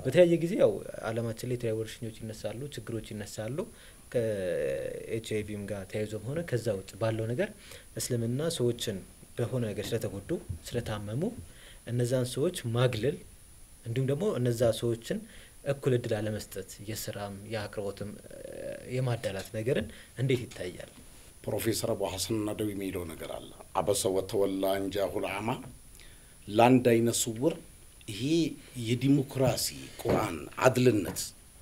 በተለያየ ጊዜ ያው አለማችን ላይ የተለያዩ ወረርሽኞች ይነሳሉ፣ ችግሮች ይነሳሉ። ከኤች አይ ቪም ጋር ተያይዞም ሆነ ከዛ ውጭ ባለው ነገር እስልምና ሰዎችን በሆነ ነገር ስለተጎዱ ስለታመሙ እነዛን ሰዎች ማግለል እንዲሁም ደግሞ እነዛ ሰዎችን እኩል እድል አለመስጠት የስራም የአቅርቦትም የማዳላት ነገርን እንዴት ይታያል? ፕሮፌሰር አቡ ሐሰን ናደዊ የሚለው ነገር አለ። አበሰ ወተወላ እንጃሁል አማ ለአንድ አይነ ስውር ይሄ የዲሞክራሲ ቁርአን አድልነት፣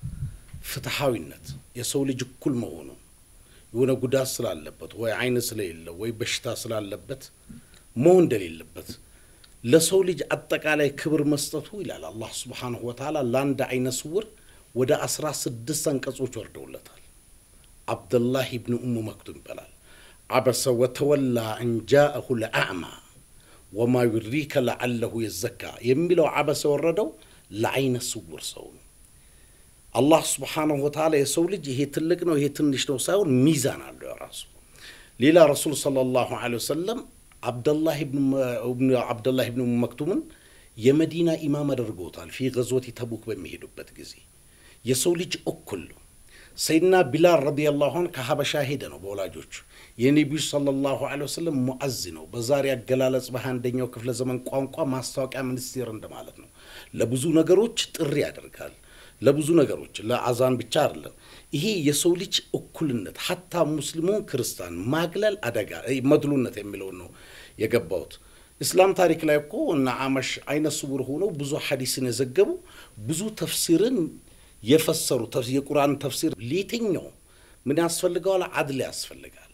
ፍትሐዊነት የሰው ልጅ እኩል መሆኑ የሆነ ጉዳት ስላለበት ወይ አይን ስለሌለው ወይ በሽታ ስላለበት መሆን እንደሌለበት ለሰው ልጅ አጠቃላይ ክብር መስጠቱ ይላል አላህ ስብሓንሁ ወተዓላ ለአንድ አይነ ስውር ወደ አስራ ስድስት አንቀጾች ወርደውለታል። አብደላህ ብን ኡሙ መክቱም ይባላል። አበሰ ወተወላ እንጃአሁ ለአዕማ ወማ ዩድሪከ ለዓለሁ የዘካ የሚለው አበሰ የወረደው ለአይነ ስውር ሰው ነው። አላህ ስብሓንሁ ወተዓላ የሰው ልጅ ይሄ ትልቅ ነው ይሄ ትንሽ ነው ሳይሆን ሚዛን አለው የራሱ። ሌላ ረሱል ሰለላሁ ዐለይሂ ወሰለም አብደላህ ብን ኡሙ መክቱምን የመዲና ኢማም አድርገውታል። ፊ ገዝወት ተቡክ በሚሄዱበት ጊዜ የሰው ልጅ እኩል ነው። ሰይድና ቢላል ረዲየላሁ ዐንሁ ከሀበሻ ሄደ ነው በወላጆቹ የነቢዩ ሰለላሁ ዐለይሂ ወሰለም ሙዓዝ ነው። በዛሬ አገላለጽ በሃያ አንደኛው ክፍለ ዘመን ቋንቋ ማስታወቂያ ሚኒስቴር እንደማለት ነው። ለብዙ ነገሮች ጥሪ ያደርጋል። ለብዙ ነገሮች ለአዛን ብቻ አይደለም። ይሄ የሰው ልጅ እኩልነት ሀታ ሙስሊሙን ክርስቲያን ማግለል አደጋ መድሉነት የሚለውን ነው የገባሁት። እስላም ታሪክ ላይ እኮ እና አመሽ አይነ ስውር ሆነው ብዙ ሐዲስን የዘገቡ ብዙ ተፍሲርን የፈሰሩ የቁርአን ተፍሲር ለየትኛው ምን ያስፈልገዋል? አድል ያስፈልጋል።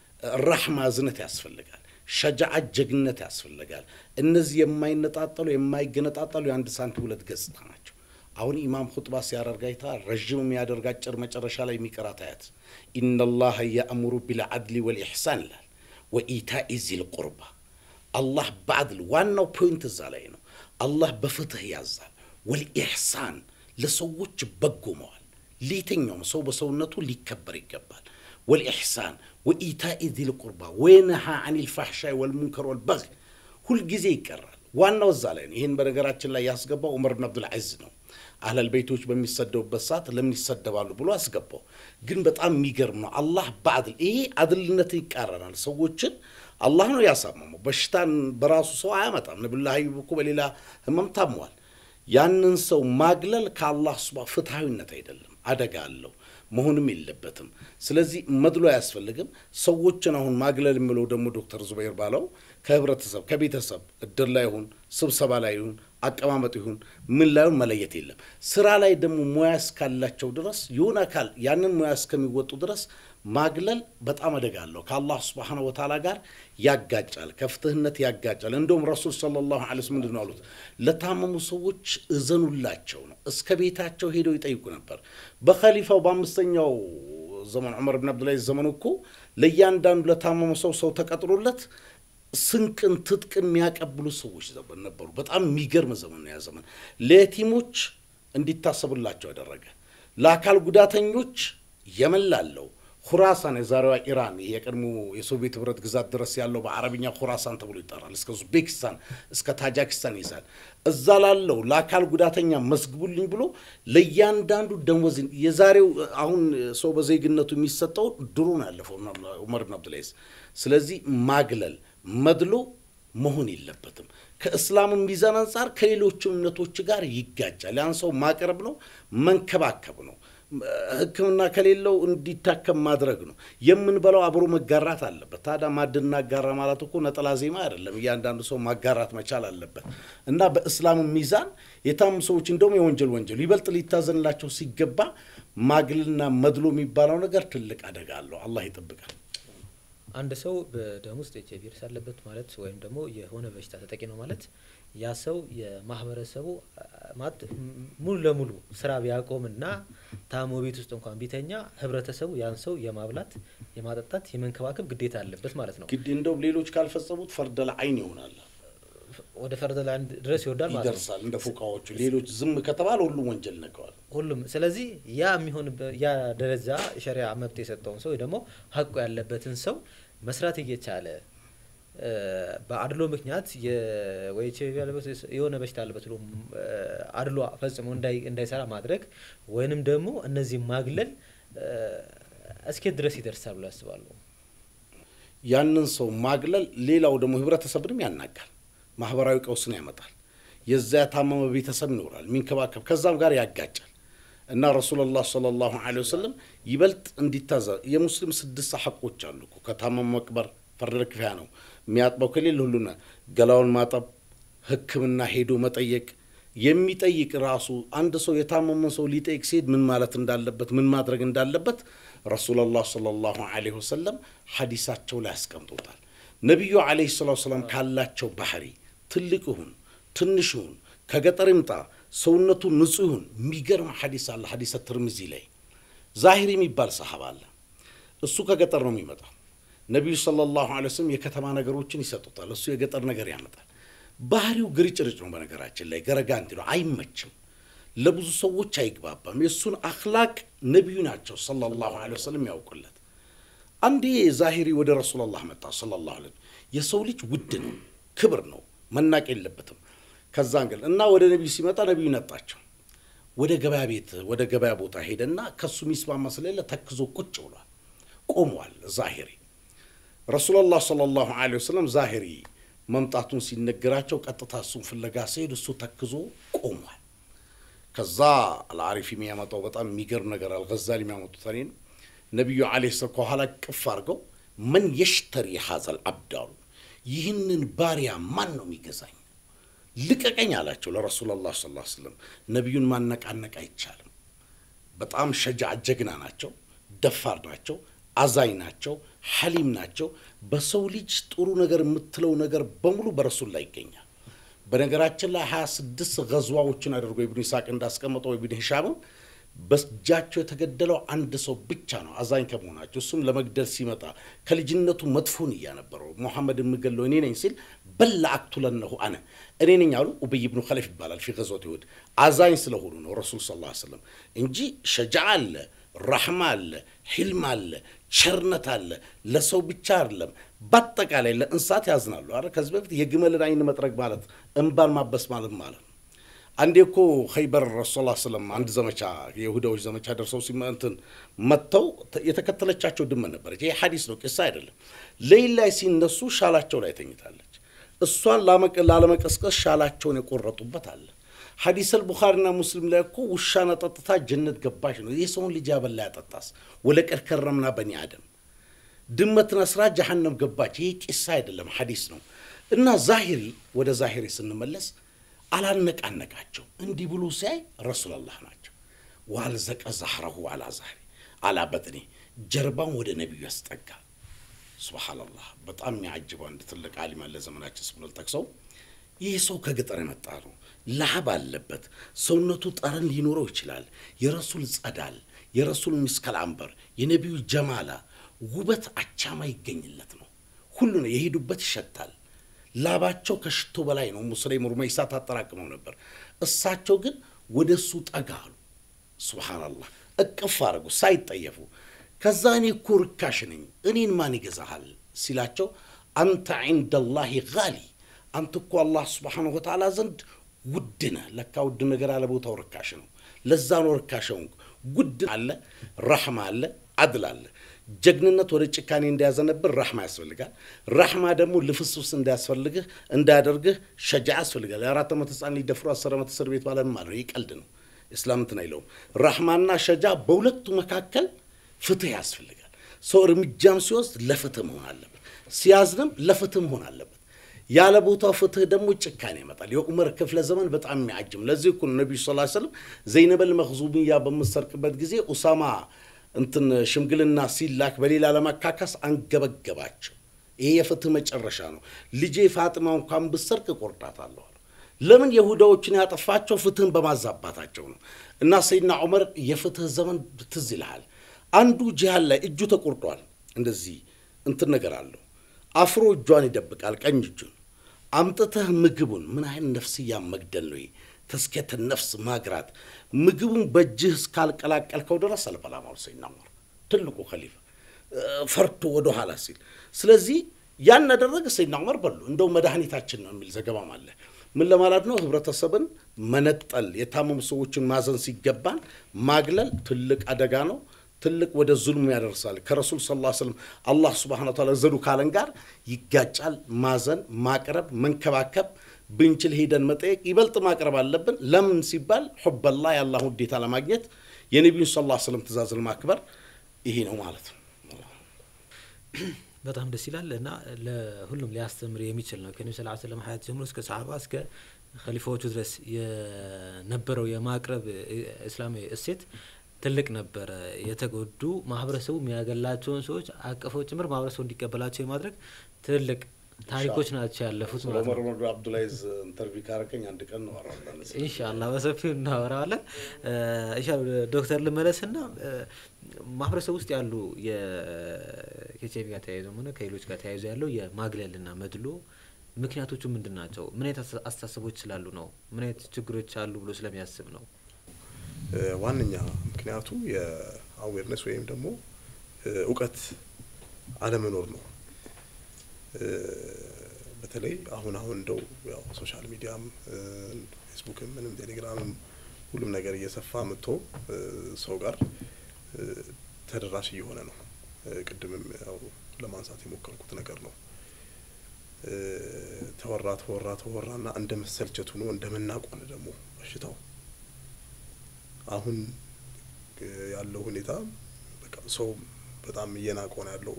ራሕማ እዝነት ያስፈልጋል። ሸጃዓት ጀግነት ያስፈልጋል። እነዚህ የማይነጣጠሉ የማይገነጣጠሉ የአንድ ሳንቲም ሁለት ገጽታ ናቸው። አሁን ኢማም ሁጥባ ሲያደርግ አይተሃል። ረዥም የሚያደርግ አጭር መጨረሻ ላይ የሚቀራት አያት ኢነላሀ የአእሙሩ ቢልዓድሊ ወልኢሕሳን ይላል ወኢታኢ ዚል ቁርባ አላህ በዓድል ዋናው ፖይንት እዛ ላይ ነው። አላህ በፍትህ ያዛል። ወልኢሕሳን ለሰዎች በጎ መዋል ለየትኛውም ሰው በሰውነቱ ሊከበር ይገባል። ወልኢሕሳን ወኢታኢ ዚል ቁርባ ወየነሃ አን ልፋሕሻይ ወልሙንከር ወልበግ ሁልጊዜ ይቀራል። ዋናው እዛ ላይ ነው። ይህን በነገራችን ላይ ያስገባው ዑመር ብን አብዱልዓዚዝ ነው። አህለል ቤቶች በሚሰደቡበት ሰዓት ለምን ይሰደባሉ ብሎ አስገባው። ግን በጣም የሚገርም ነው። አላህ በአድል ይሄ አድልነትን ይቃረናል። ሰዎችን አላህ ነው ያሳመመው። በሽታን በራሱ ሰው አያመጣም። ነብዩላህ አዩብ እኮ በሌላ ህመም ታሟል። ያንን ሰው ማግለል ከአላህ ሱባ ፍትሐዊነት አይደለም፣ አደጋ አለው፣ መሆንም የለበትም። ስለዚህ መድሎ አያስፈልግም። ሰዎችን አሁን ማግለል የሚለው ደግሞ ዶክተር ዙበይር ባለው ከህብረተሰብ ከቤተሰብ እድር ላይ ይሁን ስብሰባ ላይ ይሁን አቀማመጥ ይሁን ምን ላይሆን መለየት የለም። ስራ ላይ ደግሞ ሙያ እስካላቸው ድረስ የሆነ አካል ያንን ሙያ እስከሚወጡ ድረስ ማግለል በጣም አደጋ አለው። ከአላህ ስብሓነ ወተዓላ ጋር ያጋጫል፣ ከፍትህነት ያጋጫል። እንደውም ረሱል ሰለላሁ ዐለይሂ ወሰለም ምንድን ነው አሉት? ለታመሙ ሰዎች እዘኑላቸው ነው። እስከ ቤታቸው ሄደው ይጠይቁ ነበር። በኸሊፋው በአምስተኛው ዘመን ዑመር ብን አብዱልዓዚዝ ዘመን እኮ ለእያንዳንዱ ለታመሙ ሰው ሰው ተቀጥሮለት ስንቅን ትጥቅን የሚያቀብሉ ሰዎች ዘመን ነበሩ። በጣም የሚገርም ዘመን ነው ያ ዘመን። ለየቲሞች እንዲታሰቡላቸው ያደረገ ለአካል ጉዳተኞች የመን ላለው ሁራሳን የዛሬዋ ኢራን የቀድሞ የሶቪየት ህብረት ግዛት ድረስ ያለው በአረብኛ ሁራሳን ተብሎ ይጠራል። እስከ ኡዝቤኪስታን እስከ ታጃኪስታን ይዛል። እዛ ላለው ለአካል ጉዳተኛ መስግቡልኝ ብሎ ለእያንዳንዱ ደሞዝ የዛሬው አሁን ሰው በዜግነቱ የሚሰጠው ድሮ ነው ያለፈው ዑመር ብን አብዱልዓዚዝ። ስለዚህ ማግለል መድሎ መሆን የለበትም። ከእስላም ሚዛን አንጻር ከሌሎችም እምነቶች ጋር ይጋጫል። ያን ሰው ማቅረብ ነው፣ መንከባከብ ነው። ሕክምና ከሌለው እንዲታከም ማድረግ ነው። የምንበላው አብሮ መጋራት አለበት። ታዲያ ማዕድ እናጋራ ማለት እኮ ነጠላ ዜማ አይደለም። እያንዳንዱ ሰው ማጋራት መቻል አለበት እና በእስላም ሚዛን የታሙ ሰዎች እንደውም የወንጀል ወንጀሉ ይበልጥ ሊታዘንላቸው ሲገባ ማግልና መድሎ የሚባለው ነገር ትልቅ አደጋ አለው። አላህ ይጠብቃል። አንድ ሰው በደም ውስጥ ኤች አይ ቪ ቫይረስ አለበት ማለት ወይም ደግሞ የሆነ በሽታ ተጠቂ ነው ማለት ያ ሰው የማህበረሰቡ ማለት ሙሉ ለሙሉ ስራ ቢያቆምና ታሞ ቤት ውስጥ እንኳን ቢተኛ ህብረተሰቡ ያን ሰው የማብላት የማጠጣት የመንከባከብ ግዴታ አለበት ማለት ነው። ግድ እንደውም ሌሎች ካልፈጸሙት ፈርደል አይን ይሆናል፣ ወደ ፈርደ ላይ ድረስ ይወርዳል ማለት ነው። ይደርሳል። እንደ ፉቃዎቹ ሌሎች ዝም ከተባለ ሁሉም ወንጀል ነቀዋል። ሁሉም ስለዚህ ያ የሚሆን ያ ደረጃ ሸሪያ መብት የሰጠውን ሰው ወይ ደግሞ ሀቁ ያለበትን ሰው መስራት እየቻለ በአድሎ ምክንያት ወይ ኤች አይ ቪ ያለበት የሆነ በሽታ አለበት ብሎ አድሎ ፈጽሞ እንዳይሰራ ማድረግ ወይንም ደግሞ እነዚህ ማግለል እስኬት ድረስ ይደርሳል ብሎ ያስባሉ? ያንን ሰው ማግለል ሌላው ደግሞ ህብረተሰብንም ያናጋል፣ ማህበራዊ ቀውስን ያመጣል። የዛ የታመመ ቤተሰብ ይኖራል የሚንከባከብ ከዛም ጋር ያጋጫል። እና ረሱሉላህ ሰለላሁ ዐለይሂ ወሰለም ይበልጥ እንዲታዘ የሙስሊም ስድስት ሐቆች አሉ እኮ ከታመመ መቅበር ፈርደ ክፍያ ነው። የሚያጥበው ከሌለ ሁሉና ገላውን ማጠብ፣ ሕክምና ሄዶ መጠየቅ የሚጠይቅ ራሱ አንድ ሰው የታመመን ሰው ሊጠይቅ ሲሄድ ምን ማለት እንዳለበት ምን ማድረግ እንዳለበት ረሱሉላህ ሰለላሁ ዐለይሂ ወሰለም ሐዲሳቸው ላይ ያስቀምጦታል። ነቢዩ ዐለይሂ ሰላቱ ወሰላም ካላቸው ባህሪ ትልቅ ይሁን ትንሽ ይሁን ከገጠር ይምጣ ሰውነቱ ንጹህ ይሁን የሚገርም ሐዲስ አለ። ሐዲሰ ትርሚዚ ላይ ዛሂር የሚባል ሰሃባ አለ። እሱ ከገጠር ነው የሚመጣው። ነቢዩ ሰለላሁ ዐለይሂ ወሰለም የከተማ ነገሮችን ይሰጡታል፣ እሱ የገጠር ነገር ያመጣል። ባህሪው ግርጭርጭ ነው። በነገራችን ላይ ገረጋንቲ ነው፣ አይመችም፣ ለብዙ ሰዎች አይግባባም። የእሱን አኽላቅ ነቢዩ ናቸው ሰለላሁ ዐለይሂ ወሰለም ያውቁለት። አንዴ ዛሂሪ ወደ ረሱላላህ መጣ ሰለላሁ ዐለይሂ ወሰለም። የሰው ልጅ ውድ ነው፣ ክብር ነው፣ መናቅ የለበትም። ከዛ እንግል እና ወደ ነቢዩ ሲመጣ ነቢዩ ነጣቸው። ወደ ገበያ ቤት ወደ ገበያ ቦታ ሄደና ከሱ የሚስማማ ስለሌለ ተክዞ ቁጭ ብሏል፣ ቆሟል። ዛሂሪ ረሱላላህ ሰለላሁ ዐለይሂ ወሰለም ዛሂሪ መምጣቱን ሲነገራቸው ቀጥታ እሱን ፍለጋ ሲሄድ እሱ ተክዞ ቆሟል። ከዛ አልአሪፍ የሚያመጣው በጣም የሚገርም ነገር አልገዛሊ የሚያመጡት እኔን ነቢዩ ዐለይሂ ሰላም ከኋላ ቅፍ አድርገው መን የሽተሪ ሀዘል አብድ አሉ። ይህንን ባሪያ ማን ነው የሚገዛኝ? ልቀቀኝ አላቸው ለረሱላላህ ሰለላሁ ዐለይሂ ወሰለም። ነቢዩን ማነቃነቅ አይቻልም። በጣም ሸጃ ጀግና ናቸው፣ ደፋር ናቸው፣ አዛኝ ናቸው፣ ሐሊም ናቸው። በሰው ልጅ ጥሩ ነገር የምትለው ነገር በሙሉ በረሱል ላይ ይገኛል። በነገራችን ላይ ሀያ ስድስት ገዝዋዎችን አድርጎ ኢብኑ ይስሐቅ እንዳስቀመጠው ኢብኑ ሂሻምም በእጃቸው የተገደለው አንድ ሰው ብቻ ነው አዛኝ ከመሆናቸው እሱም ለመግደል ሲመጣ ከልጅነቱ መጥፎን እያነበረው ሙሐመድ የምገለው እኔ ነኝ ሲል በላ አክቱለነሁ አነ እኔ ነኝ አሉ ኡበይ ብኑ ኸለፍ ይባላል ፊ ገዝወት ይሁድ አዛኝ ስለሆኑ ነው ረሱል ስ ላ ስለም እንጂ ሸጃ አለ ራሕማ አለ ሒልም አለ ቸርነት አለ ለሰው ብቻ አይደለም በአጠቃላይ ለእንስሳት ያዝናሉ አ ከዚህ በፊት የግመልን አይን መጥረግ ማለት እንባን ማበስ ማለት ማለት ነው አንዴ እኮ ኸይበር ረሱላ ስለም አንድ ዘመቻ የይሁዳዎች ዘመቻ ደርሰው ሲመንትን መጥተው የተከተለቻቸው ድመት ነበረች። ይሄ ሐዲስ ነው፣ ቂሳ አይደለም። ሌሊት ላይ ሲነሱ ሻላቸው ላይ ተኝታለች። እሷን ላለመቀስቀስ ሻላቸውን የቆረጡበት አለ። ሐዲሰል ቡኻሪና ሙስሊም ላይ እኮ ውሻን አጠጥታ ጀነት ገባሽ ነው። ይህ ሰውን ልጅ ያበላ ያጠጣስ ወለቀድ ከረምና በኒ አደም ድመትን አስራ ጀሃነም ገባች። ይህ ቂሳ አይደለም፣ ሐዲስ ነው። እና ዛሂሪ ወደ ዛሂሪ ስንመለስ አላነቃነቃቸው እንዲህ ብሎ ሲያይ ረሱላላህ ናቸው። ዋልዘቀ ዛህረሁ አላ ዛህሪ አላ በጥኔ ጀርባን ወደ ነቢዩ ያስጠጋ። ሱብሓነላህ በጣም የሚያጅበው አንድ ትልቅ አሊም አለ ዘመናችን ስብሎል ጠቅሰው ይህ ሰው ከገጠር የመጣ ነው። ላብ አለበት። ሰውነቱ ጠረን ሊኖረው ይችላል። የረሱል ጸዳል፣ የረሱል ሚስከል አንበር፣ የነቢዩ ጀማላ ውበት አቻማ ይገኝለት ነው። ሁሉ ነው የሄዱበት ይሸታል። ላባቸው ከሽቶ በላይ ነው። ሙስሊም ሩመይሳ ታጠራቅመው ነበር። እሳቸው ግን ወደ እሱ ጠጋ አሉ። ሱብሓነላህ እቅፍ አድርጉ ሳይጠየፉ። ከዛ እኔ እኮ ርካሽ ነኝ እኔን ማን ይገዛሃል ሲላቸው አንተ ዒንደላሂ ጋሊ አንተ እኮ አላህ ስብሓነሁ ወተዓላ ዘንድ ውድ ነህ። ለካ ውድ ነገር አለ ቦታው ርካሽ ነው። ለዛ ነው ርካሽ ሆንኩ። ጉድ አለ፣ ረሕማ አለ፣ አድል አለ። ጀግንነት ወደ ጭካኔ እንዳያዘነብር ራሕማ ያስፈልጋል። ራሕማ ደግሞ ልፍስፍስ እንዳያስፈልግህ እንዳያደርግህ ሸጃ ያስፈልጋል። የአራት ዓመት ህፃን ሊደፍሩ አስር ዓመት እስር ቤት ማለት ማለት ነው። ይህ ቀልድ ነው። እስላም እንትን አይለውም። ራሕማና ሸጃ በሁለቱ መካከል ፍትህ ያስፈልጋል። ሰው እርምጃም ሲወስድ ለፍትህ መሆን አለበት፣ ሲያዝንም ለፍትህ መሆን አለበት። ያለ ቦታው ፍትህ ደግሞ ጭካኔ ያመጣል። የዑመር ክፍለ ዘመን በጣም የሚያጅም ለዚህ እኮ ነው ነቢዩ ስ ሰለም ዘይነበል መክዙብያ በምሰርቅበት ጊዜ ኡሳማ እንትን ሽምግልና ሲላክ በሌላ ለማካካስ አንገበገባቸው። ይሄ የፍትህ መጨረሻ ነው። ልጄ ፋጥማ እንኳን ብሰርቅ እቆርጣታለሁ አሉ። ለምን የሁዳዎችን ያጠፋቸው ፍትህን በማዛባታቸው ነው። እና ሰይድና ዑመር የፍትህ ዘመን ትዝ ይልሃል። አንዱ ጂሃን ላይ እጁ ተቆርጧል። እንደዚህ እንትን ነገር አለው። አፍሮ እጇን ይደብቃል፣ ቀኝ እጁን አምጥተህ ምግቡን ምን አይነት ነፍስያ መግደል ነው? ተስኬተ ነፍስ ማግራት ምግቡን በእጅህ እስካልቀላቀልከው ድረስ አልበላም አሉ ሰይድና ዑመር ትልቁ ከሊፋ ፈርቶ ወደ ኋላ ሲል። ስለዚህ ያን አደረገ ሰይድና ዑመር በሉ። እንደው መድኃኒታችን ነው የሚል ዘገባም አለ። ምን ለማለት ነው? ህብረተሰብን መነጠል፣ የታመሙ ሰዎችን ማዘን ሲገባን ማግለል ትልቅ አደጋ ነው። ትልቅ ወደ ዙልም ያደርሳል። ከረሱል ስ ላ ስለም አላህ ስብሓነ ወተዓላ ዘኑ ካለን ጋር ይጋጫል። ማዘን፣ ማቅረብ፣ መንከባከብ ብንችል ሄደን መጠየቅ ይበልጥ ማቅረብ አለብን። ለምን ሲባል ሑበላ የአላህ ውዴታ ለማግኘት የነቢዩን ስ ላ ስለም ትእዛዝ ለማክበር ይሄ ነው ማለት ነው። በጣም ደስ ይላል እና ለሁሉም ሊያስተምር የሚችል ነው። ከነቢ ስ ስለም ሀያት ጀምሮ እስከ ሰሓባ እስከ ከሊፋዎቹ ድረስ የነበረው የማቅረብ እስላማዊ እሴት ትልቅ ነበረ። የተጎዱ ማህበረሰቡ የሚያገላቸውን ሰዎች አቅፈው ጭምር ማህበረሰቡ እንዲቀበላቸው የማድረግ ትልቅ ታሪኮች ናቸው ያለፉት ማለት ነው። ዑመር አብዱላይዝ ኢንተርቪው ካረከኝ አንድ ቀን እናወራለን። ኢንሻአላህ በሰፊው እናወራዋለን። ኢንሻአላህ ዶክተር ልመለስና ማህበረሰብ ውስጥ ያሉ ከኤችአይቪ ጋር ተያይዘው ሆነ ከሌሎች ጋር ተያይዘው ያለው የማግለልና መድሎ ምክንያቶቹ ምንድን ናቸው? ምን አይነት አስተሳሰቦች ስላሉ ነው? ምን አይነት ችግሮች አሉ ብሎ ስለሚያስብ ነው? ዋነኛ ምክንያቱ የአዌርነስ ወይም ደግሞ እውቀት አለመኖር ነው። በተለይ አሁን አሁን እንደው ያው ሶሻል ሚዲያም ፌስቡክም ምንም ቴሌግራምም ሁሉም ነገር እየሰፋ መጥቶ ሰው ጋር ተደራሽ እየሆነ ነው። ቅድምም ያው ለማንሳት የሞከርኩት ነገር ነው። ተወራ ተወራ ተወራና እንደ መሰልቸት ሆኖ እንደ መናቅ ሆነ ደግሞ በሽታው አሁን ያለው ሁኔታ በቃ ሰው በጣም እየናቀው ነው ያለው።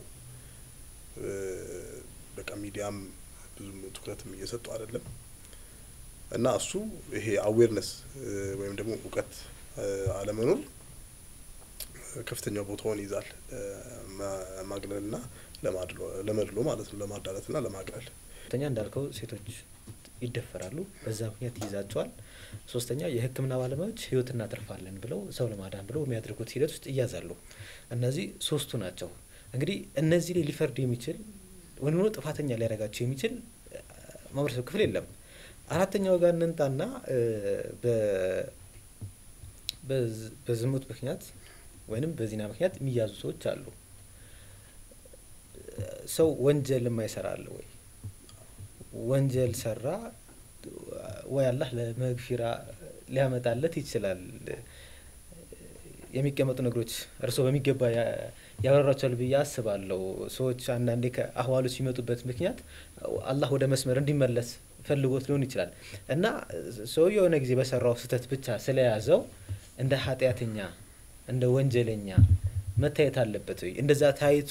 በቃ ሚዲያም ብዙም ትኩረትም እየሰጡ አይደለም እና እሱ ይሄ አዌርነስ ወይም ደግሞ እውቀት አለመኖር ከፍተኛው ቦታውን ይዛል። ማግለልና ለመድሎ ማለት ነው፣ ለማዳለትና ለማግለል። ሁለተኛ እንዳልከው ሴቶች ይደፈራሉ፣ በዛ ምክንያት ይይዛቸዋል። ሶስተኛ የሕክምና ባለሙያዎች ህይወት እናተርፋለን ብለው ሰው ለማዳን ብለው የሚያደርጉት ሂደት ውስጥ ይያዛሉ። እነዚህ ሶስቱ ናቸው። እንግዲህ እነዚህ ላይ ሊፈርድ የሚችል ወይም ደግሞ ጥፋተኛ ሊያደርጋቸው የሚችል ማህበረሰብ ክፍል የለም። አራተኛው ጋር እንንጣና በዝሙት ምክንያት ወይንም በዚና ምክንያት የሚያዙ ሰዎች አሉ። ሰው ወንጀል የማይሰራ አለ ወይ? ወንጀል ሰራ ወይ አላህ ለመግፊራ ሊያመጣለት ይችላል። የሚቀመጡ ነገሮች እርስዎ በሚገባ ያበራቸዋል ብዬ አስባለሁ። ሰዎች አንዳንዴ ከአህዋሉ ሲመጡበት ምክንያት አላህ ወደ መስመር እንዲመለስ ፈልጎት ሊሆን ይችላል እና ሰው የሆነ ጊዜ በሰራው ስህተት ብቻ ስለያዘው እንደ ኃጢአተኛ እንደ ወንጀለኛ መታየት አለበት ወይ? እንደዛ ታይቶ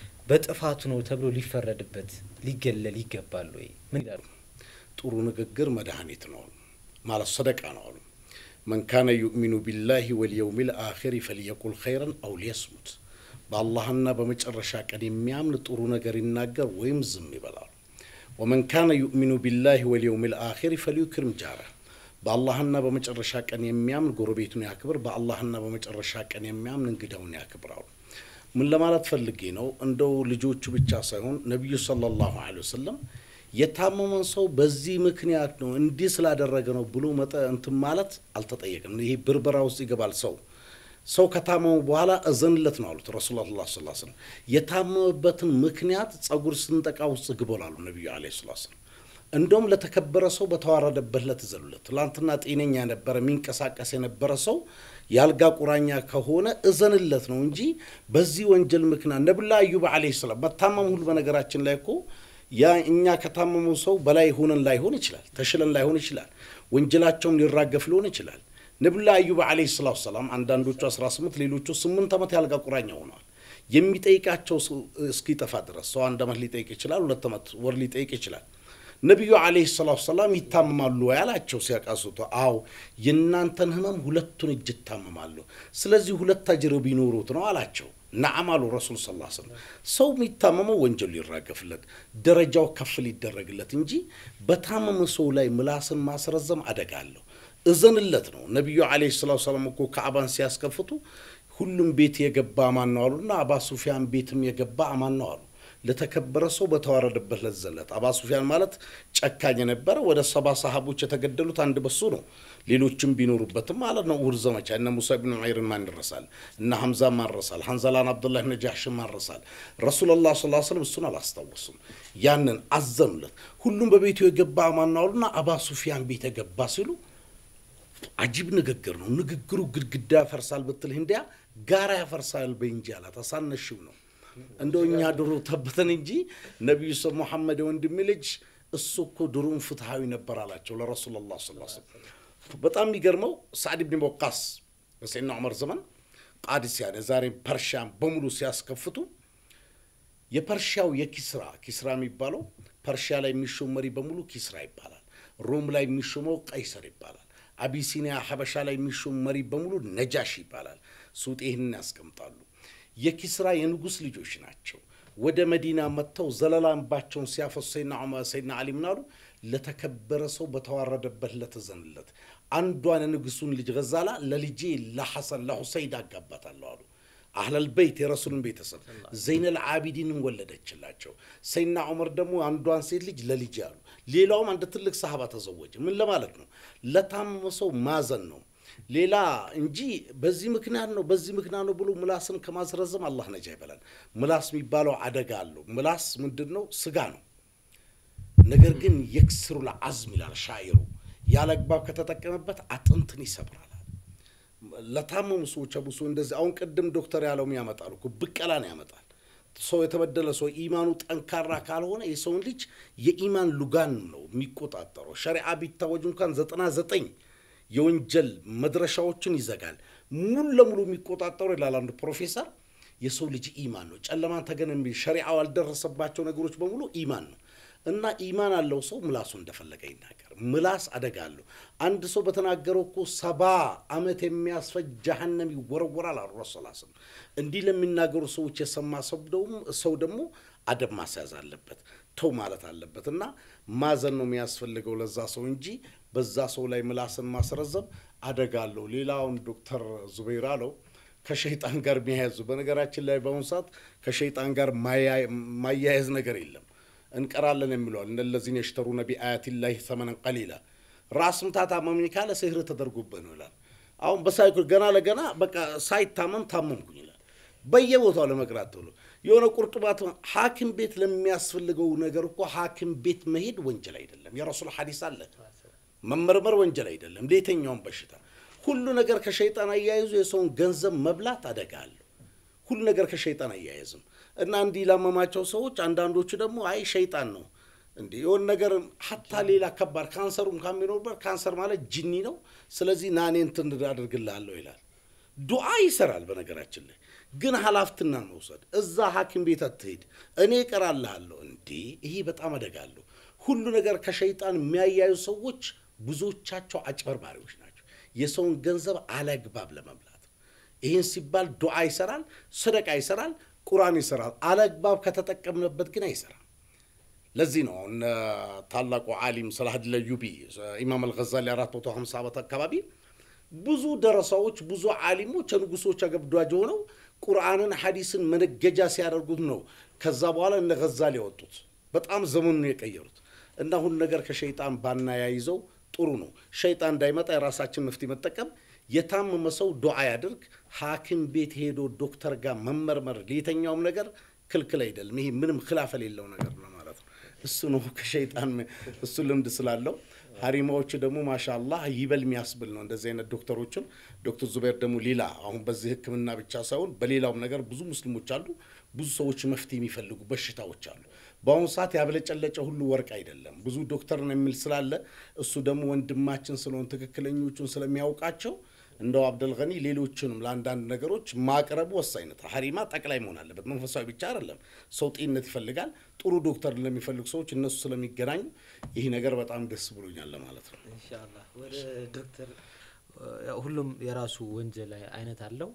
በጥፋቱ ነው ተብሎ ሊፈረድበት ሊገለል ይገባል ወይ? ምን ይላሉ? ጥሩ ንግግር መድኃኒት ነው ማለት ሰደቃ ነው አሉ። መን ካነ ዩእሚኑ ቢላሂ ወልየውም ልአኺር ፈልየቁል ኸይረን አው ሊየስሙት። በአላህና በመጨረሻ ቀን የሚያምን ጥሩ ነገር ይናገር ወይም ዝም ይበላሉ። ወመን ካነ ዩእሚኑ ቢላሂ ወልየውም ልአኺር ፈልዩክሪም ጃረህ። በአላህና በመጨረሻ ቀን የሚያምን ጎረቤቱን ያክብር፣ በአላህና በመጨረሻ ቀን የሚያምን እንግዳውን ያክብራሉ። ምን ለማለት ፈልጌ ነው? እንደው ልጆቹ ብቻ ሳይሆን ነቢዩ ሰለላሁ ዐለይሂ ወሰለም የታመመን ሰው በዚህ ምክንያት ነው እንዲህ ስላደረገ ነው ብሎ መጠ እንትን ማለት አልተጠየቅም። ይሄ ብርበራ ውስጥ ይገባል። ሰው ሰው ከታመሙ በኋላ እዘንለት ነው አሉት ረሱሉላህ ሰለላሁ ዐለይሂ ወሰለም። የታመመበትን ምክንያት ጸጉር ስንጠቃ ውስጥ ግበላሉ ነቢዩ ዐለይሂ ሰላቱ ወሰላም። እንደውም ለተከበረ ሰው በተዋረደበት ለት እዘኑለት። ትላንትና ጤነኛ የነበረ የሚንቀሳቀስ የነበረ ሰው የአልጋ ቁራኛ ከሆነ እዘንለት ነው እንጂ በዚህ ወንጀል ምክንያት ነብላ አዩብ ዐለይሂ ሰላም በታመሙ ሁሉ በነገራችን ላይ እኮ ያ እኛ ከታመመው ሰው በላይ ሆነን ላይሆን ይችላል፣ ተሽለን ላይሆን ይችላል፣ ወንጀላቸውም ሊራገፍ ሊሆን ይችላል። ነብላ አዩብ ዐለይሂ ሰላቱ ሰላም አንዳንዶቹ 18 ሌሎቹ 8 ዓመት የአልጋ ቁራኛ ሆነዋል። የሚጠይቃቸው እስኪጠፋ ድረስ ሰው አንድ ዓመት ሊጠይቅ ይችላል፣ ሁለት ዓመት ወር ሊጠይቅ ይችላል። ነቢዩ ዐለይሂ ሰላቱ ሰላም ይታመማሉ ወይ አላቸው ሲያቃስቱ። አዎ የእናንተን ህመም ሁለቱን እጅ ይታመማለሁ፣ ስለዚህ ሁለት አጅር ቢኖሩት ነው አላቸው። ነዓም አሉ ረሱል ስ ላ ስለም። ሰው የሚታመመው ወንጀሉ ሊራገፍለት ደረጃው ከፍ ሊደረግለት እንጂ በታመመ ሰው ላይ ምላስን ማስረዘም አደጋ አለሁ። እዘንለት ነው። ነቢዩ ዐለይሂ ሰላቱ ሰላም እኮ ከአባን ሲያስከፍቱ ሁሉም ቤት የገባ አማን ነው አሉና አባ ሱፊያን ቤትም የገባ አማን ነው አሉ። ለተከበረ ሰው በተዋረደበት ለዘለት። አባ ሱፊያን ማለት ጨካኝ የነበረ ወደ ሰባ ሰሃቦች የተገደሉት አንድ በሱ ነው። ሌሎችም ቢኖሩበትም ማለት ነው። እሁድ ዘመቻ እነ ሙሳ ብን ዑመይርን ማን ይረሳል? እነ ሐምዛ ማን ረሳል? ሐንዘላን አብዱላህ ብን ጃሕሽን ማን ረሳል? ረሱላላህ ሰለላሁ ዐለይሂ ወሰለም እሱን አላስታወሱም። ያንን አዘኑለት። ሁሉም በቤቱ የገባ ማን ነው አሉና አባ ሱፊያን ቤት የገባ ሲሉ አጂብ ንግግር ነው። ንግግሩ ግድግዳ ያፈርሳል ብትል እንዲያ ጋራ ያፈርሳል በእንጂ አላት። አሳነሽው ነው እንደው እኛ ድሮ ተበተን እንጂ ነቢዩ ስ ሙሐመድ የወንድሜ ልጅ እሱ እኮ ድሮም ፍትሐዊ ነበር አላቸው ለረሱላላህ ሰለላሁ ዐለይሂ ወሰለም። በጣም የሚገርመው ሳዕድ ብን ወቃስ በሰይድና ዑመር ዘመን ቃዲስያን የዛሬ ፐርሺያን በሙሉ ሲያስከፍቱ የፐርሺያው የኪስራ ኪስራ የሚባለው ፐርሺያ ላይ የሚሾም መሪ በሙሉ ኪስራ ይባላል። ሮም ላይ የሚሾመው ቀይሰር ይባላል። አቢሲኒያ ሀበሻ ላይ የሚሾም መሪ በሙሉ ነጃሽ ይባላል። ሱጤ ይህንን ያስቀምጣሉ። የኪስራ የንጉሥ ልጆች ናቸው። ወደ መዲና መጥተው ዘለላ እንባቸውን ሲያፈሱ ሰይድና ዑመር ሰይድና አሊ ምን አሉ? ለተከበረ ሰው በተዋረደበት ለተዘንለት አንዷን የንጉሱን ልጅ ገዛላ ለልጄ ለሐሰን ለሁሰይድ አጋባታለሁ አሉ። አህለል በይት የረሱልን ቤተሰብ ዘይነል አቢዲንን ወለደችላቸው። ሰይድና ዑመር ደግሞ አንዷን ሴት ልጅ ለልጄ አሉ። ሌላውም አንድ ትልቅ ሰሃባ ተዘወጀ። ምን ለማለት ነው? ለታመመ ሰው ማዘን ነው ሌላ እንጂ በዚህ ምክንያት ነው በዚህ ምክንያት ነው ብሎ ምላስን ከማስረዘም አላህ ነጃ ይበላል። ምላስ የሚባለው አደጋ አለው። ምላስ ምንድን ነው? ስጋ ነው። ነገር ግን የክስሩ ለአዝም ይላል ሻይሩ። ያለ አግባብ ከተጠቀመበት አጥንትን ይሰብራል። ለታመሙ ሰዎች አቡሶ እንደዚህ አሁን ቅድም ዶክተር ያለውም ያመጣሉ እኮ ብቀላን ያመጣል። ሰው የተበደለ ሰው ኢማኑ ጠንካራ ካልሆነ የሰውን ልጅ የኢማን ሉጋን ነው የሚቆጣጠረው። ሸሪዓ ቢታወጅ እንኳን ዘጠና ዘጠኝ የወንጀል መድረሻዎችን ይዘጋል። ሙሉ ለሙሉ የሚቆጣጠሩ ይላል አንዱ ፕሮፌሰር የሰው ልጅ ኢማን ነው። ጨለማን ተገን የሚል ሸሪዓው ያልደረሰባቸው ነገሮች በሙሉ ኢማን ነው እና ኢማን አለው ሰው ምላሱ እንደፈለገ ይናገር። ምላስ አደጋ አለው። አንድ ሰው በተናገረው እኮ ሰባ ዓመት የሚያስፈጅ ጀሀነም ይወረወራል አሉ ረሱል ስም እንዲህ ለሚናገሩ ሰዎች የሰማ ሰው ደግሞ አደብ ማስያዝ አለበት፣ ተው ማለት አለበት እና ማዘን ነው የሚያስፈልገው ለዛ ሰው እንጂ በዛ ሰው ላይ ምላስን ማስረዘም አደጋ አለው። ሌላውን ዶክተር ዙበይር አለው ከሸይጣን ጋር የሚያያዙ በነገራችን ላይ በአሁኑ ሰዓት ከሸይጣን ጋር ማያያዝ ነገር የለም። እንቀራለን የሚለዋል እነለዚህን የሽተሩነ ቢአያቲላሂ ሰመነን ቀሊላ ራስ ምታት አመመኝ ካለ ስህር ተደርጎብህ ነው ይላል። አሁን በሳይኮ ገና ለገና በቃ ሳይታመም ታመምኩኝ ይላል። በየቦታው ለመቅራት ተብሎ የሆነ ቁርጥማት ሐኪም ቤት ለሚያስፈልገው ነገር እኮ ሐኪም ቤት መሄድ ወንጀል አይደለም። የረሱል ሐዲስ አለ። መመርመር ወንጀል አይደለም ለየትኛውም በሽታ። ሁሉ ነገር ከሸይጣን አያይዞ የሰውን ገንዘብ መብላት አደጋ አለው። ሁሉ ነገር ከሸይጣን አያይዝም እና እንዲህ ላመማቸው ሰዎች አንዳንዶቹ ደግሞ አይ ሸይጣን ነው እንዲህ የሆነ ነገር ሀታ ሌላ ከባድ ካንሰሩም ካሚኖርበት ካንሰር ማለት ጅኒ ነው። ስለዚህ ናኔ እንትን አድርግልሃለሁ ይላል። ዱዓ ይሰራል። በነገራችን ላይ ግን ኃላፊነትን መውሰድ እዛ ሐኪም ቤት አትሄድ እኔ እቀራልሃለሁ። እንዲህ ይሄ በጣም አደጋ አለው። ሁሉ ነገር ከሸይጣን የሚያያዩ ሰዎች ብዙዎቻቸው አጭበርባሪዎች ናቸው። የሰውን ገንዘብ አለግባብ ለመብላት ይህን ሲባል ዱዓ ይሰራል፣ ሰደቃ ይሰራል፣ ቁርአን ይሰራል። አለግባብ ከተጠቀምንበት ግን አይሰራም። ለዚህ ነው እነ ታላቁ ዓሊም ሰላሀዲን አልአዩቢ ኢማም አልገዛሊ አራት መቶ ሀምሳ ዓመት አካባቢ ብዙ ደረሳዎች ብዙ ዓሊሞች የንጉሶች አገብዷጅ ሆነው ቁርአንን ሐዲስን መነገጃ ሲያደርጉት ነው ከዛ በኋላ እነ ገዛሊ ያወጡት በጣም ዘመኑን የቀየሩት እና ሁሉ ነገር ከሸይጣን ባናያይዘው ጥሩ ነው። ሸይጣን እንዳይመጣ የራሳችን መፍትሄ መጠቀም የታመመ ሰው ዱዓ ያድርግ። ሐኪም ቤት ሄዶ ዶክተር ጋር መመርመር ለየተኛውም ነገር ክልክል አይደለም። ይሄ ምንም ክላፍ የሌለው ነገር ነው ማለት ነው። እሱ ነው ከሸይጣን እሱ ልምድ ስላለው ሀሪማዎች ደግሞ ማሻአላህ ይበል የሚያስብል ነው። እንደዚህ አይነት ዶክተሮችን ዶክተር ዙቤር ደግሞ ሌላ አሁን በዚህ ሕክምና ብቻ ሳይሆን በሌላውም ነገር ብዙ ሙስሊሞች አሉ። ብዙ ሰዎች መፍትሄ የሚፈልጉ በሽታዎች አሉ። በአሁኑ ሰዓት ያብለጨለጨ ሁሉ ወርቅ አይደለም። ብዙ ዶክተር ነው የሚል ስላለ እሱ ደግሞ ወንድማችን ስለሆን ትክክለኞቹን ስለሚያውቃቸው እንደው አብደልገኒ ሌሎችንም ለአንዳንድ ነገሮች ማቅረቡ ወሳኝነት ሀሪማ ጠቅላይ መሆን አለበት። መንፈሳዊ ብቻ አይደለም። ሰው ጤንነት ይፈልጋል። ጥሩ ዶክተር ለሚፈልጉ ሰዎች እነሱ ስለሚገናኙ ይህ ነገር በጣም ደስ ብሎኛል ለማለት ነው። ኢንሻአላህ ወደ ዶክተር ሁሉም የራሱ ወንጀል አይነት አለው።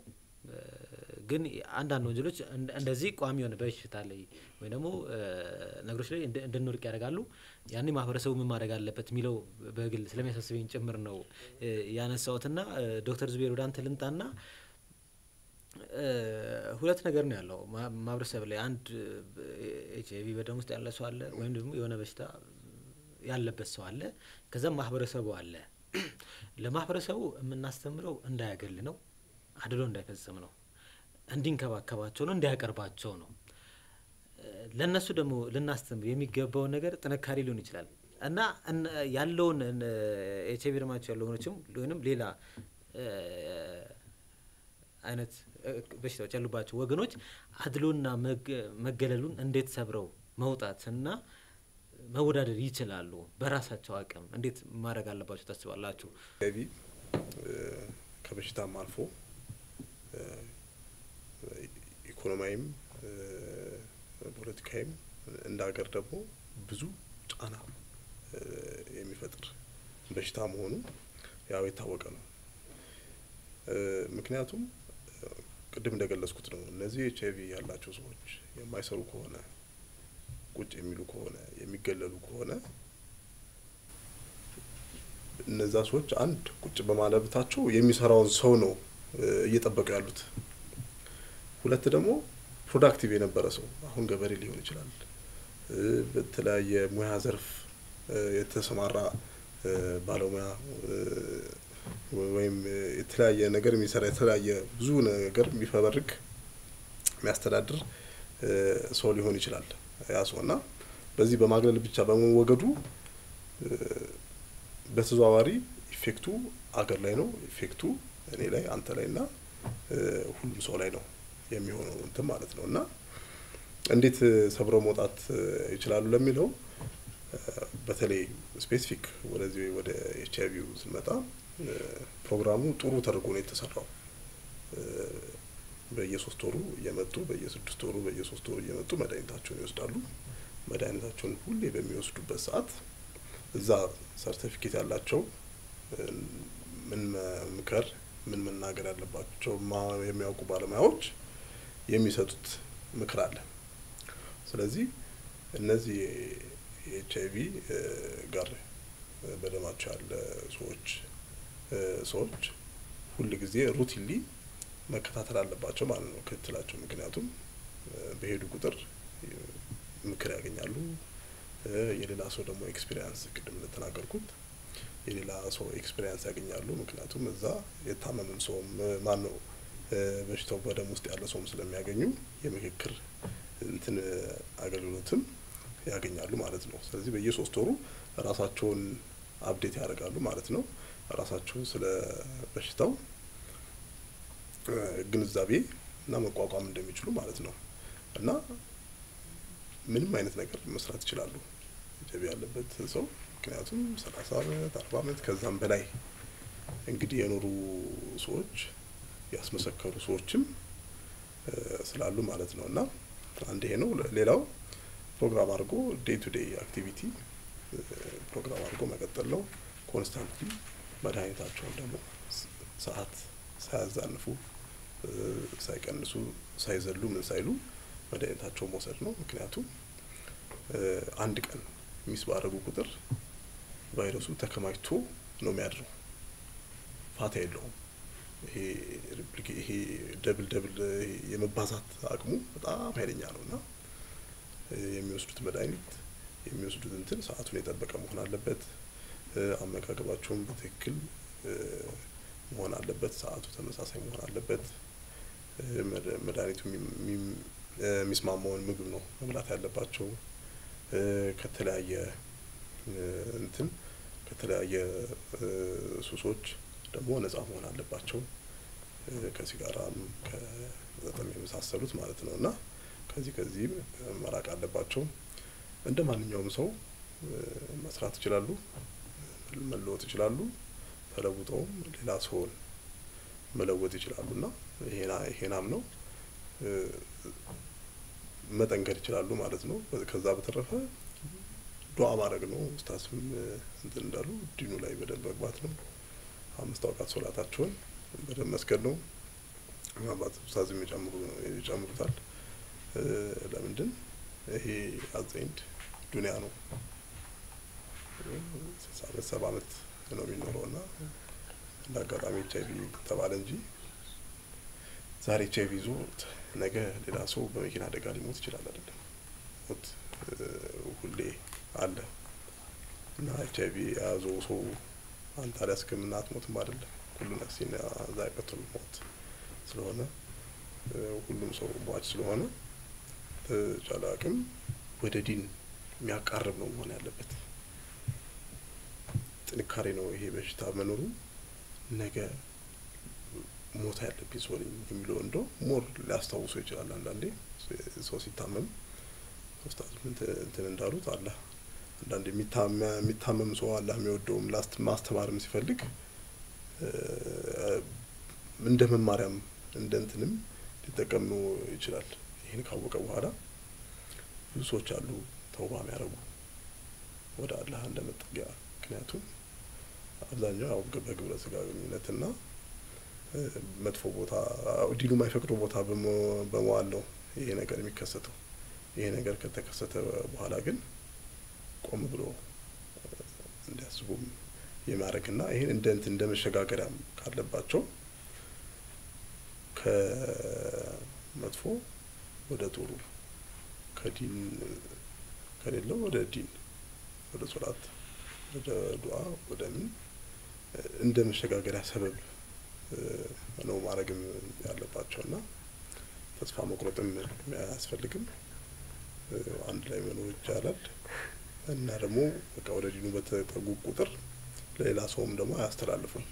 ግን አንዳንድ ወንጀሎች እንደዚህ ቋሚ የሆነ በሽታ ላይ ወይም ደግሞ ነገሮች ላይ እንድንወርቅ ያደርጋሉ። ያኔ ማህበረሰቡ ምን ማድረግ አለበት የሚለው በግል ስለሚያሳስበኝ ጭምር ነው ያነሳሁትና ዶክተር ዙቤር ወደ አንተ ልምጣና ሁለት ነገር ነው ያለው ማህበረሰብ ላይ አንድ ኤች አይቪ በደም ውስጥ ያለ ሰው አለ፣ ወይም ደግሞ የሆነ በሽታ ያለበት ሰው አለ። ከዛም ማህበረሰቡ አለ ለማህበረሰቡ የምናስተምረው እንዳያገል ነው፣ አድሎ እንዳይፈጽም ነው፣ እንዲንከባከባቸው ነው፣ እንዲያቀርባቸው ነው። ለእነሱ ደግሞ ልናስተምር የሚገባውን ነገር ጥንካሬ ሊሆን ይችላል እና እነ- ያለውን ኤች አይቪ ደማቸው ያለው ሆኖችም ወይም ሌላ እ፣ አይነት እ፣ በሽታዎች ያሉባቸው ወገኖች አድሎና መገ- መገለሉን እንዴት ሰብረው መውጣት እና መወዳደር ይችላሉ? በራሳቸው አቅም እንዴት ማድረግ አለባቸው ታስባላችሁ? ኤች አይቪ ከበሽታም አልፎ እ፣ ኢኮኖሚያዊም እ፣ ፖለቲካዊም እንደ ሀገር ደግሞ ብዙ ጫና እ፣ የሚፈጥር በሽታ መሆኑ ያው የታወቀ ነው። እ፣ ምክንያቱም እ፣ ቅድም እንደገለጽኩት ነው። እነዚህ ኤች አይቪ ያላቸው ሰዎች የማይሰሩ ከሆነ ቁጭ የሚሉ ከሆነ የሚገለሉ ከሆነ እነዛ ሰዎች አንድ ቁጭ በማለብታቸው የሚሰራውን ሰው ነው እ፣ እየጠበቁ ያሉት። ሁለት ደግሞ ፕሮዳክቲቭ የነበረ ሰው አሁን ገበሬ ሊሆን ይችላል፣ እ፣ በተለያየ ሙያ ዘርፍ እ፣ የተሰማራ እ፣ ባለሙያ እ፣ ወይም እ፣ የተለያየ ነገር የሚሰራ የተለያየ ብዙ ነገር የሚፈበርክ የሚያስተዳድር እ፣ ሰው ሊሆን ይችላል ያ ሰው እና በዚህ በማግለል ብቻ በመወገዱ እ፣ በተዘዋዋሪ ኢፌክቱ አገር ላይ ነው። ኢፌክቱ እኔ ላይ አንተ ላይ እና እ፣ ሁሉም ሰው ላይ ነው የሚሆነው እንትን ማለት ነው እና እንዴት እ፣ ሰብረው መውጣት እ፣ ይችላሉ ለሚለው እ፣ በተለይ ስፔሲፊክ ወደዚህ ወደ ኤች አይ ቪው ስንመጣ እ፣ ፕሮግራሙ ጥሩ ተደርጎ ነው የተሰራው። እ፣ በየሶስት ወሩ እየመጡ በየስድስት ወሩ በየሶስት ወሩ እየመጡ መድኃኒታቸውን ይወስዳሉ። መድኃኒታቸውን ሁሌ በሚወስዱበት ሰዓት እዛ ሰርቲፊኬት ያላቸው እ፣ ምን መምከር ምን መናገር ያለባቸው ማ- የሚያውቁ ባለሙያዎች የሚሰጡት ምክር አለ። ስለዚህ እነዚህ የኤች አይ ቪ ጋር እ፣ በደማቸው ያለ ሰዎች እ፣ ሰዎች ሁል ጊዜ ሩቲንሊ መከታተል አለባቸው ማለት ነው ክትትላቸው። ምክንያቱም እ፣ በሄዱ ቁጥር እ፣ ምክር ያገኛሉ። እ፣ የሌላ ሰው ደግሞ ኤክስፒሪያንስ ቅድም እንደተናገርኩት የሌላ ሰው ኤክስፒሪያንስ ያገኛሉ። ምክንያቱም እዛ የታመመም ሰውም ማን ነው በሽታው በደም ውስጥ ያለ ሰውም ስለሚያገኙ የምክክር እንትን እ፣ አገልግሎትም ያገኛሉ ማለት ነው። ስለዚህ በየሶስት ወሩ ራሳቸውን አፕዴት ያደርጋሉ ማለት ነው። ራሳቸውን ስለ በሽታው እ፣ ግንዛቤ እና መቋቋም እንደሚችሉ ማለት ነው እና ምንም አይነት ነገር መስራት ይችላሉ ኤች አይ ቪ ያለበት ሰው ምክንያቱም ሰላሳ አመት አርባ አመት ከዛም በላይ እንግዲህ የኖሩ ሰዎች ያስመሰከሩ ሰዎችም እ፣ ስላሉ ማለት ነው እና አንድ ይሄ ነው። ሌላው ፕሮግራም አድርጎ ዴይ ቱ ዴይ አክቲቪቲ እ፣ ፕሮግራም አድርጎ መቀጠል ነው። ኮንስታንትሊ መድኃኒታቸውን ደግሞ ስ- ሰዓት ሳያዛንፉ እ፣ ሳይቀንሱ ሳይዘሉ ምን ሳይሉ መድኃኒታቸውን መውሰድ ነው። ምክንያቱም እ፣ አንድ ቀን ሚስ ባደረጉ ቁጥር ቫይረሱ ተከማችቶ ነው የሚያድረው። ፋታ የለውም። ይሄ ሪፕሊኬ ይሄ ደብል ደብል ይሄ የመባዛት አቅሙ በጣም ኃይለኛ ነው እና እ፣ የሚወስዱት መድኃኒት የሚወስዱት እንትን ሰዓቱን የጠበቀ መሆን አለበት። እ፣ አመጋገባቸውን በትክክል እ፣ መሆን አለበት። ሰዓቱ ተመሳሳይ መሆን አለበት። እ፣ መድ- መድኃኒቱ የሚ- የሚ- እ፣ የሚስማማውን ምግብ ነው መብላት ያለባቸው። እ፣ ከተለያየ እ፣ እንትን ከተለያየ እ፣ ሱሶች ደግሞ ነጻ መሆን አለባቸው። እ፣ ከሲጋራም ከመጠጥም የመሳሰሉት ማለት ነው እና ከዚህ ከዚህም መራቅ አለባቸው። እንደ ማንኛውም ሰው እ፣ መስራት ይችላሉ፣ መለወጥ ይችላሉ። ተለውጠውም ሌላ ሰውን መለወጥ ይችላሉ እና ይሄና- ይሄናም ነው እ፣ መጠንከር ይችላሉ ማለት ነው። ከዛ በተረፈ ዱዓ ማድረግ ነው። ኡስታዝም እ፣ እንትን እንዳሉ ዲኑ ላይ በደንብ መግባት ነው። አምስት አውቃት ሶላታቸውን በደንብ መስገድ ነው። ምናልባት ኡስታዝም የጨምሩ ይጨምሩታል። እ፣ ለምንድን ይሄ አዘይንድ ዱንያ ነው። ስልሳ አመት ሰባ አመት ነው የሚኖረው እና እንደ አጋጣሚ ኤች አይቪ ተባለ እንጂ ዛሬ ኤች አይቪ ይዞት ነገ ሌላ ሰው በመኪና አደጋ ሊሞት ይችላል። አይደለም ሞት እ፣ ሁሌ አለ እና ኤች አይቪ የያዘው ሰው አንተ አልያዝክም እና አትሞትም አይደለም። ሁሉ ነፍሲን ዛኢቀቱል ሞት ስለሆነ ሁሉም ሰው ሟች ስለሆነ በተቻለ አቅም ወደ ዲን የሚያቃርብ ነው መሆን ያለበት። ጥንካሬ ነው ይሄ በሽታ መኖሩ ነገ ሞት ያለብኝ ሰው ነኝ የሚለው እንደው ሞር ሊያስታውሶ ይችላል። አንዳንዴ ሰው ሲታመም ኡስታዝ እንትን እንዳሉት አላህ አንዳንድ የሚታመም ሰው አላህ የሚወደውም ማስተማርም ሲፈልግ እንደ መማሪያም እንደ እንትንም ሊጠቀም ነው ይችላል። ይህን ካወቀ በኋላ ብዙ ሰዎች አሉ ተውባ የሚያደርጉ ወደ አላህ እንደ መጠጊያ። ምክንያቱም አብዛኛው ያው በግብረ ስጋ ግንኙነትና መጥፎ ቦታ ዲኑ የማይፈቅደው ቦታ በመዋል ነው ይሄ ነገር የሚከሰተው። ይሄ ነገር ከተከሰተ በኋላ ግን ቆም ብሎ እንዲያስቡም የማድረግና ይህን እንደ እንትን እንደ መሸጋገሪያም ካለባቸው ከመጥፎ ወደ ጥሩ ከዲን ከሌለው ወደ ዲን ወደ ሶላት ወደ ዱዓ ወደ ምን እንደ መሸጋገሪያ ሰበብ ነው ማድረግም ያለባቸውና ተስፋ መቁረጥም አያስፈልግም። አንድ ላይ መኖር ይቻላል እና ደግሞ በቃ ወደ ዲኑ በተጠጉ ቁጥር ለሌላ ሰውም ደግሞ አያስተላልፉም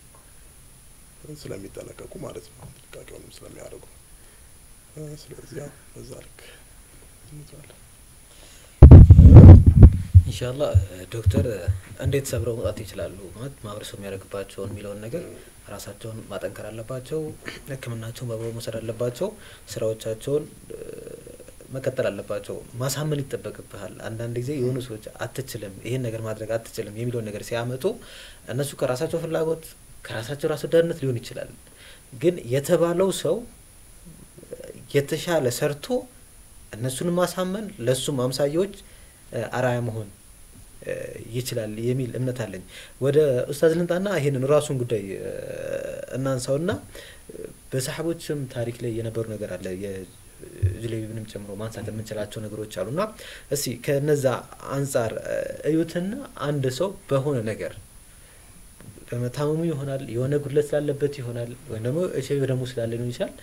ስለሚጠነቀቁ ማለት ነው፣ ጥንቃቄውንም ስለሚያደርጉ። ስለዚህ ያው በዛ ልክ እንይዛለን። ኢንሻአላህ ዶክተር እንዴት ሰብረው መውጣት ይችላሉ? ማለት ማህበረሰቡ የሚያደርግባቸውን የሚለውን ነገር ራሳቸውን ማጠንከር አለባቸው፣ ሕክምናቸውን በአግባቡ መውሰድ አለባቸው፣ ስራዎቻቸውን መቀጠል አለባቸው። ማሳመን ይጠበቅብሃል። አንዳንድ ጊዜ የሆኑ ሰዎች አትችልም፣ ይሄን ነገር ማድረግ አትችልም የሚለውን ነገር ሲያመጡ እነሱ ከራሳቸው ፍላጎት ከራሳቸው ራስ ወዳድነት ሊሆን ይችላል። ግን የተባለው ሰው የተሻለ ሰርቶ እነሱንም ማሳመን ለእሱም አምሳያዎች አራያ መሆን ይችላል የሚል እምነት አለኝ። ወደ ኡስታዝ ልንጣና ይሄንን ራሱን ጉዳይ እናንሳውና በሰሓቦችም ታሪክ ላይ የነበሩ ነገር አለ ጁለይቢብንም ጨምሮ ማንሳት የምንችላቸው ነገሮች አሉና እስቲ ከነዛ አንጻር እዩትና አንድ ሰው በሆነ ነገር በመታመሙ ይሆናል የሆነ ጉድለት ስላለበት ይሆናል ወይም ደግሞ ኤች አይ ቪ ደግሞ ስላለ ሊሆን ይችላል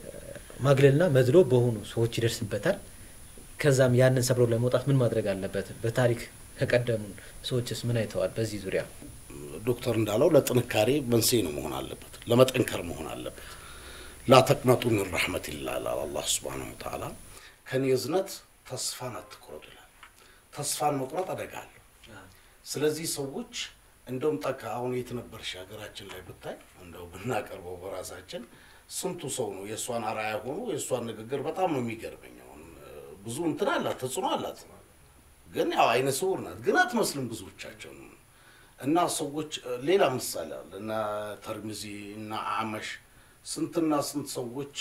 ማግለልና መድሎ በሆኑ ሰዎች ይደርስበታል። ከዛም ያንን ሰብሮ ለመውጣት ምን ማድረግ አለበት? በታሪክ ከቀደሙን ሰዎችስ ምን አይተዋል? በዚህ ዙሪያ ዶክተር እንዳለው ለጥንካሬ መንስኤ ነው መሆን አለበት፣ ለመጠንከር መሆን አለበት። ላተቅነጡ ምን ረሕመቲላህ ይላል አላህ ሱብሓነሁ ወተዓላ። ከኔ እዝነት ተስፋን አትቁረጡ ይላል። ተስፋን መቁረጥ አደጋ አለው። ስለዚህ ሰዎች እንደውም ጠቃ አሁን የት ነበርሽ ሀገራችን ላይ ብታይ እንደው ብናቀርበው በራሳችን ስንቱ ሰው ነው የእሷን አርአያ ሆኖ የእሷን ንግግር በጣም ነው የሚገርመኝ። አሁን ብዙ እንትን አላት ተጽዕኖ አላት፣ ግን ያው አይነ ስውር ናት፣ ግን አትመስልም ብዙዎቻቸው እና ሰዎች ሌላ ምሳሌ አለ እና ተርሚዚ እና አመሽ ስንትና ስንት ሰዎች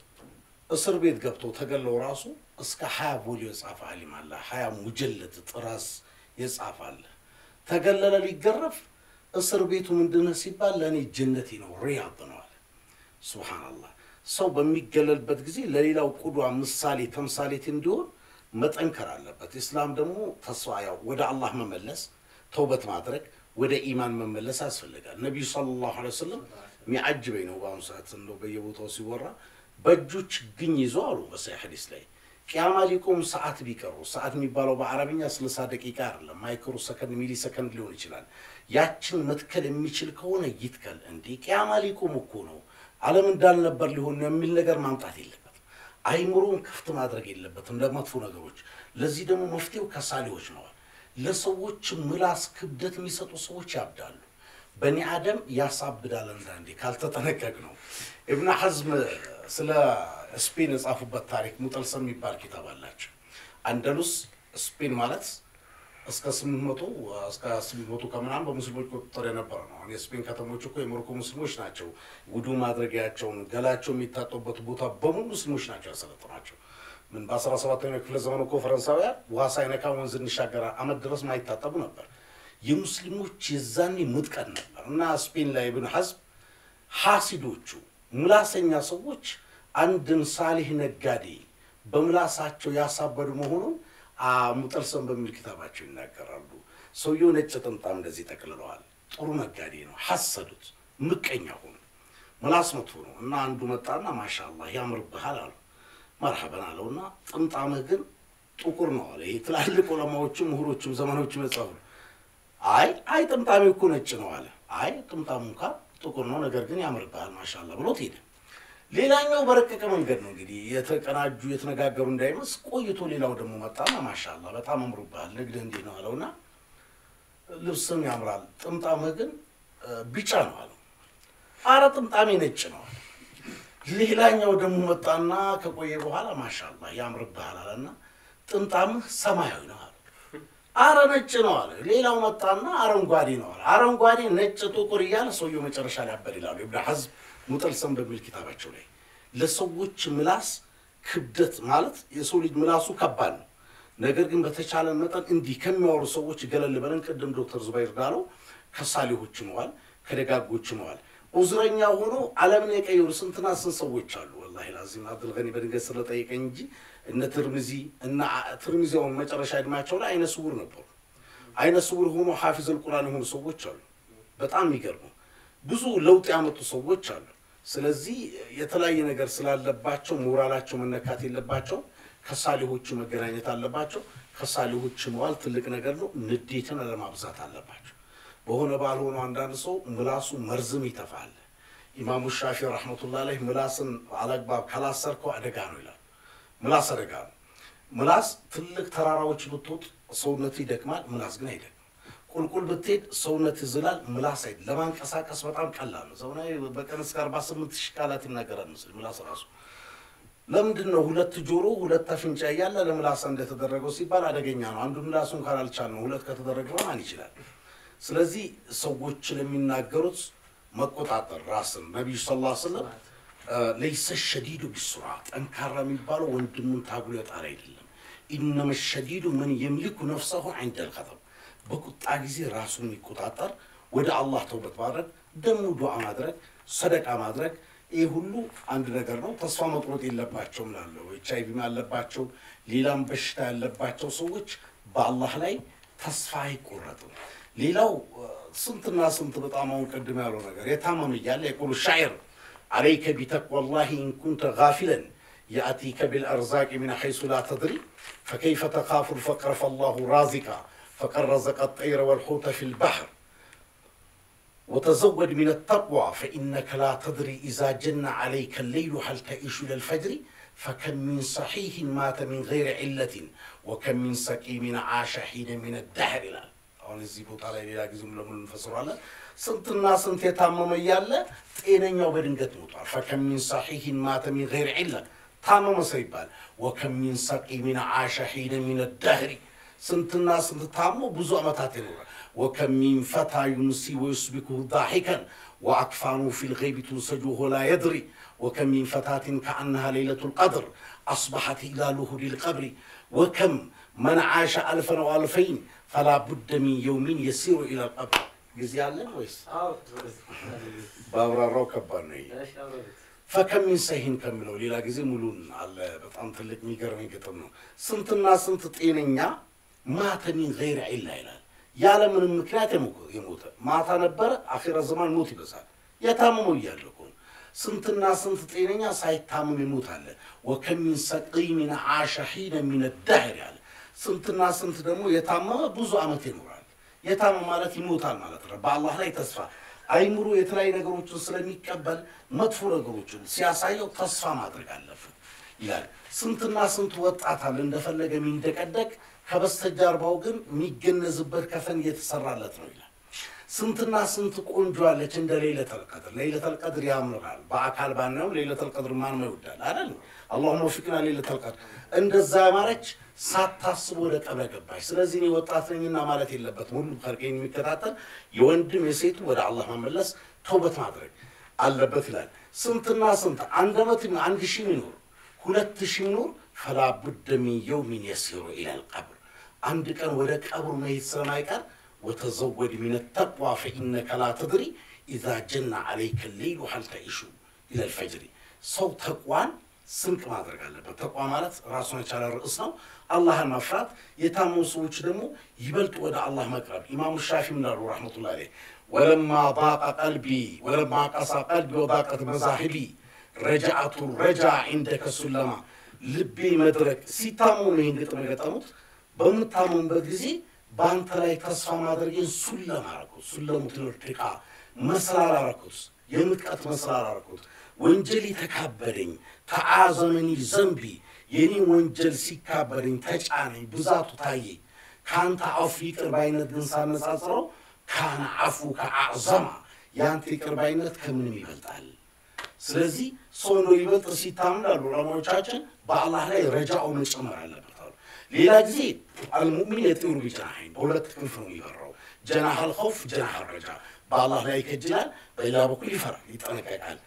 እስር ቤት ገብተው ተገለው ራሱ እስከ ሀያ ቮሊዮ የጻፈ አሊም አለ። ሀያ ሙጀለድ ጥራስ የጻፈ አለ። ተገለለ ሊገረፍ እስር ቤቱ ምንድነው ሲባል ለእኔ ጀነቴ ነው ሪያድ ነው አለ። ሱብሃነላህ ሰው በሚገለልበት ጊዜ ለሌላው ቁዷ ምሳሌ ተምሳሌት እንዲሆን መጠንከር አለበት። ኢስላም ደግሞ ተስፋ ያው ወደ አላህ መመለስ ተውበት ማድረግ ወደ ኢማን መመለስ ያስፈልጋል። ነቢዩ ሰለላሁ ዐለይሂ ወሰለም የሚያጅበኝ ነው በአሁኑ ሰዓት እንደው በየቦታው ሲወራ በእጁ ችግኝ ይዞ አሉ በሰሒህ ሐዲስ ላይ ቅያማ ሊቆም ሰዓት ቢቀሩ ሰዓት የሚባለው በአረብኛ ስልሳ ደቂቃ አይደለም፣ ማይክሮ ሰከንድ ሚሊ ሰከንድ ሊሆን ይችላል። ያችን መትከል የሚችል ከሆነ ይትከል። እንዴ ቅያማ ሊቆም እኮ ነው ዓለም እንዳልነበር ሊሆን ነው የሚል ነገር ማምጣት የለበትም። አይምሮውን ክፍት ማድረግ የለበትም ለመጥፎ ነገሮች። ለዚህ ደግሞ መፍትሄው ከሳሌዎች ነዋል። ለሰዎች ምላስ ክብደት የሚሰጡ ሰዎች ያብዳሉ። በኒ አደም ያሳብዳል አንዳንዴ ካልተጠነቀቅ ነው። ኢብን ሐዝም ስለ ስፔን የጻፉበት ታሪክ ሙጠልሰም የሚባል ኪታብ አላቸው። አንደሉስ ስፔን ማለት እስከ ስምንት መቶ እስከ ስምንት መቶ ከምናምን በሙስሊሞች ቁጥጥር የነበረ ነው። አሁን የስፔን ከተሞች እኮ የሞሮኮ ሙስሊሞች ናቸው ውዱ ማድረጊያቸውን ገላቸው የሚታጠቡበት ቦታ በሙሉ ሙስሊሞች ናቸው ያሰለጥናቸው። ምን በአስራ ሰባተኛው ክፍለ ዘመን እኮ ፈረንሳውያን ውሃ ሳይነካ ወንዝ እንሻገር አመት ድረስ ማይታጠቡ ነበር። የሙስሊሞች የዛኔ ሙጥቀን ነበር እና ስፔን ላይ ኢብን ሐዝም ሐሲዶቹ ምላሰኛ ሰዎች አንድን ሳሊህ ነጋዴ በምላሳቸው ያሳበዱ መሆኑን ሙጠልሰም በሚል ኪታባቸው ይናገራሉ። ሰውየው ነጭ ጥምጣም እንደዚህ ጠቅልለዋል። ጥሩ ነጋዴ ነው። ሐሰዱት፣ ምቀኛ ሆኑ። ምላስ መጥፎ ነው እና አንዱ መጣና ማሻአላህ ያምርብሃል አሉ። መርሐበን አለውና ጥምጣምህ ግን ጥቁር ነው አለ። ይሄ ትላልቅ ዑለማዎችም ምሁሮችም ዘመኖችም የጻፉ አይ አይ ጥምጣሜ እኮ ነጭ ነው አለ። አይ ጥምጣሙ እንኳ ጥቁር ነው፣ ነገር ግን ያምርብሃል ማሻአላህ ብሎት ሄደ። ሌላኛው በረቀቀ መንገድ ነው እንግዲህ የተቀናጁ የተነጋገሩ እንዳይመስ ቆይቶ ሌላው ደግሞ መጣና ማሻአላህ በጣም አምሮብሃል ንግድህ እንዲህ ነው አለውና ልብስም ያምራል ጥምጣምህ ግን ቢጫ ነው አለው። አረ ጥምጣሜ ነጭ ነው አለ። ሌላኛው ደግሞ መጣና ከቆየ በኋላ ማሻአላህ ያምርብሃል አለና ጥምጣምህ ሰማያዊ ነው አለ። አረ ነጭ ነው አለ። ሌላው መጣና አረንጓዴ ነው አለ። አረንጓዴ፣ ነጭ፣ ጥቁር እያለ ሰውየው መጨረሻ ላይ ያበድ ይላሉ ኢብኑ ሐዝም ሙጠልሰም በሚል ኪታባቸው ላይ ለሰዎች ምላስ ክብደት ማለት የሰው ልጅ ምላሱ ከባድ ነው። ነገር ግን በተቻለ መጠን እንዲህ ከሚያወሩ ሰዎች ገለል በለን። ቅድም ዶክተር ዙባይር እንዳለው ከሳሌሆች ነዋል፣ ከደጋጎች ነዋል። ዑዝረኛ ሆኖ ዓለምን የቀየሩ ስንትና ስንት ሰዎች አሉ። ወላሂ ላዚም አብዱልገኒ በድንገት ስለጠየቀኝ እንጂ እነ ትርሚዚ እና ትርሚዚውን መጨረሻ እድሜያቸው ላይ አይነ ስውር ነበሩ። አይነ ስውር ሆኖ ሐፊዘል ቁርአን የሆኑ ሰዎች አሉ። በጣም የሚገርሙ ብዙ ለውጥ ያመጡ ሰዎች አሉ። ስለዚህ የተለያየ ነገር ስላለባቸው ሞራላቸው መነካት የለባቸው። ከሳሊሆቹ መገናኘት አለባቸው። ከሳሊሆች መዋል ትልቅ ነገር ነው። ንዴትን አለማብዛት አለባቸው። በሆነ ባልሆነ አንዳንድ ሰው ምላሱ መርዝም ይተፋል። ኢማሙ ሻፊ ረሕመቱላህ ላይ ምላስን አለግባብ ካላሰርከው አደጋ ነው ይላል። ምላስ አደጋ ነው። ምላስ ትልቅ ተራራዎች ብትወጥ ሰውነት ይደክማል፣ ምላስ ግን አይደክም። ቁልቁል ብትሄድ ሰውነት ይዝላል፣ ምላስ አይደል። ለማንቀሳቀስ በጣም ቀላል ነው። ዘመናዊ በቀን እስከ አርባ ስምንት ሺህ ቃላት ይናገራል ምስል ምላስ ራሱ ለምንድን ነው ሁለት ጆሮ ሁለት አፍንጫ እያለ ለምላስ እንደተደረገው ሲባል አደገኛ ነው። አንዱ ምላሱን ካላልቻል ነው ሁለት ከተደረገ ማን ይችላል? ስለዚህ ሰዎች ለሚናገሩት መቆጣጠር ራስን ነቢዩ ስ ላ ስለም ለይሰ ሸዲዱ ቢሱራ ጠንካራ የሚባለው ወንድሙን ታጉሎ የጣር አይደለም። ኢነመ ሸዲዱ ምን የምሊኩ ነፍሰሁ ዐንደል ኸጠብ በቁጣ ጊዜ ራሱን የሚቆጣጠር ወደ አላህ ተውበት ማድረግ ደግሞ ዱዓ ማድረግ ሰደቃ ማድረግ ይህ ሁሉ አንድ ነገር ነው። ተስፋ መቁረጥ የለባቸውም ላለው ኤች አይ ቪም ያለባቸው ሌላም በሽታ ያለባቸው ሰዎች በአላህ ላይ ተስፋ አይቆረጥም። ሌላው ስንትና ስንት በጣም አሁን ቅድም ያለው ነገር የታመም እያለ የቁሉ ሻዕር አለይከ ቢተቅዋላሂ ኢንኩንተ ጋፊለን የአቲከ ቢልአርዛቅ ሚን ሐይሱ ላ ተድሪ ፈከይፈ ተኻፉ ልፈቅረ ፈላሁ ራዚቃ ፈቀድ ረዘቀ ጠይረ ወልሑተ ፊ ልባሕር وتزود من التقوى فإنك لا تدري إذا جن عليك الليل هل تعيش إلى الفجر فكم من صحيح مات من غير علة وكم من سقيم عاش حين من الدهر ይላል። አሁን እዚህ ቦታ ላይ ሌላ ጊዜም ለምን እንፈስሯለን። ስንትና ስንት የታመመ እያለ ጤነኛው በድንገት ሞቷል። ፈከም ሚን ሰሒሕን ማተ ሚን ገይር ዒላ ታመመ ሰው ይባል። ወከም ሚን ሰቂሚን ዓሸ ሒነ ሚን ደህሪ ስንትና ስንት ታሞ ብዙ ዓመታት ይኖራል። ወከም ሚን ፈታ ዩምሲ ወዩስቢኩሁ ዳሒከን ወአክፋኑ ፊ ልገይቢ ቱንሰጁ ወሁ ላ የድሪ ወከም ሚን ፈታትን ከአነሃ ሌይለቱ ልቀድር አስበሐት ኢላሉሁ ሊልቀብሪ ወከም መን ዓሸ አልፈን ወአልፈይን ፈላ ቡደ ሚን የውሚን የሲሩ ኢላ ልቀብር ጊዜ አለን ወይስ በአብራራው ከባድ ነው ይሄ ፈከም ሚን ሰሂን ከሚለው ሌላ ጊዜ ሙሉን አለ በጣም ትልቅ የሚገርመኝ ግጥም ነው ስንትና ስንት ጤነኛ ማተ ሚን ገይር ዒላ ይላል ያለ ምንም ምክንያት የሞተ ማታ ነበረ አኺረ ዘማን ሞት ይበዛል የታመመው እያለ እኮ ነው ስንትና ስንት ጤነኛ ሳይታመም ይሞታል ወከም ሚን ሰቂሚን ዓሸ ሒነ ሚን ዳህር ያለ ስንትና ስንት ደግሞ የታመመ ብዙ ዓመት ይኖራል የታመመ ማለት ይሞታል ማለት ነው በአላህ ላይ ተስፋ አይምሮ የተለያዩ ነገሮችን ስለሚቀበል መጥፎ ነገሮችን ሲያሳየው ተስፋ ማድረግ አለብን ይላል ስንትና ስንት ወጣት አለ እንደፈለገ የሚንደቀደቅ ከበስተጀርባው ግን የሚገነዝበት ከፈን እየተሰራለት ነው ይላል ስንትና ስንት ቆንጆ አለች እንደ ሌለተል ቀድር ሌለተል ቀድር ያምራል በአካል ባናየው ሌለተል ቀድር ማንም ይወዳል አይደል አላሁመ ወፊቅና ሌለተል ቀድር እንደዛ ያማረች ሳታስብ ወደ ቀብረ ገባች ስለዚህ እኔ ወጣት ነኝና ማለት የለበትም ሁሉም ከርቄን የሚከታተል የወንድም የሴቱ ወደ አላህ መመለስ ተውበት ማድረግ አለበት ይላል ስንትና ስንት አንድ ዓመት አንድ ሺህ ሚኖር ሁለት ሺህ ሚኖር ፈላ ቡደ ሚን የውሚን የሲሩ ኢላል ቀብር አንድ ቀን ወደ ቀብሩ መሄድ ስለማይቀር ወተዘወድ ሚን ተቅዋ ፈኢነከ ላ ተድሪ ኢዛ ጀና ዓለይከ ሌይሉ ሀል ተዒሹ ኢለል ፈጅሪ ሰው ተቋን ስንቅ ማድረግ አለበት። ተቋ ማለት ራሱን የቻለ ርዕስ ነው። አላህን መፍራት፣ የታመሙ ሰዎች ደግሞ ይበልጥ ወደ አላህ መቅረብ። ኢማሙ ሻፊ ምናሉ ረሕመቱላህ አለይህ ወለማ ضاق ቀልቢ ወለማ ቀሳ ቀልቢ ወضاقت መዛሂቢ ረጃአቱ ረጃ ዒንደከ ሱለማ ልቤ መድረክ ሲታመሙ ነው ይህን ግጥም የገጠሙት። በምታመሙበት ጊዜ በአንተ ላይ ተስፋ ማድረጌን ሱለም አረኩት። ሱለሙ ትልርድቃ መስላል አረኩት፣ የምጥቀት መስላል አረኩት። ወንጀል ተካበደኝ ተአዘመኒ ዘንቢ የኔ ወንጀል ሲካበደኝ ተጫነኝ ብዛቱ ታየኝ። ከአንተ አፉ ይቅር ባይነት ግን ሳነጻጽረው ካነ አፉ ከአዕዘማ የአንተ ይቅር ባይነት ከምንም ይበልጣል። ስለዚህ ሰው ነው ይበልጥ ሲታምን ላሉ ዑለማዎቻችን በአላህ ላይ ረጃው መጨመር አለበት አሉ። ሌላ ጊዜ አልሙእሚን የጢሩ ቢጀናሐይን በሁለት ክንፍ ነው የሚበራው። ጀናህ አልኸውፍ፣ ጀናህ አልረጃ። በአላህ ላይ ይከጅላል፣ በሌላ በኩል ይፈራል፣ ይጠነቀቃል።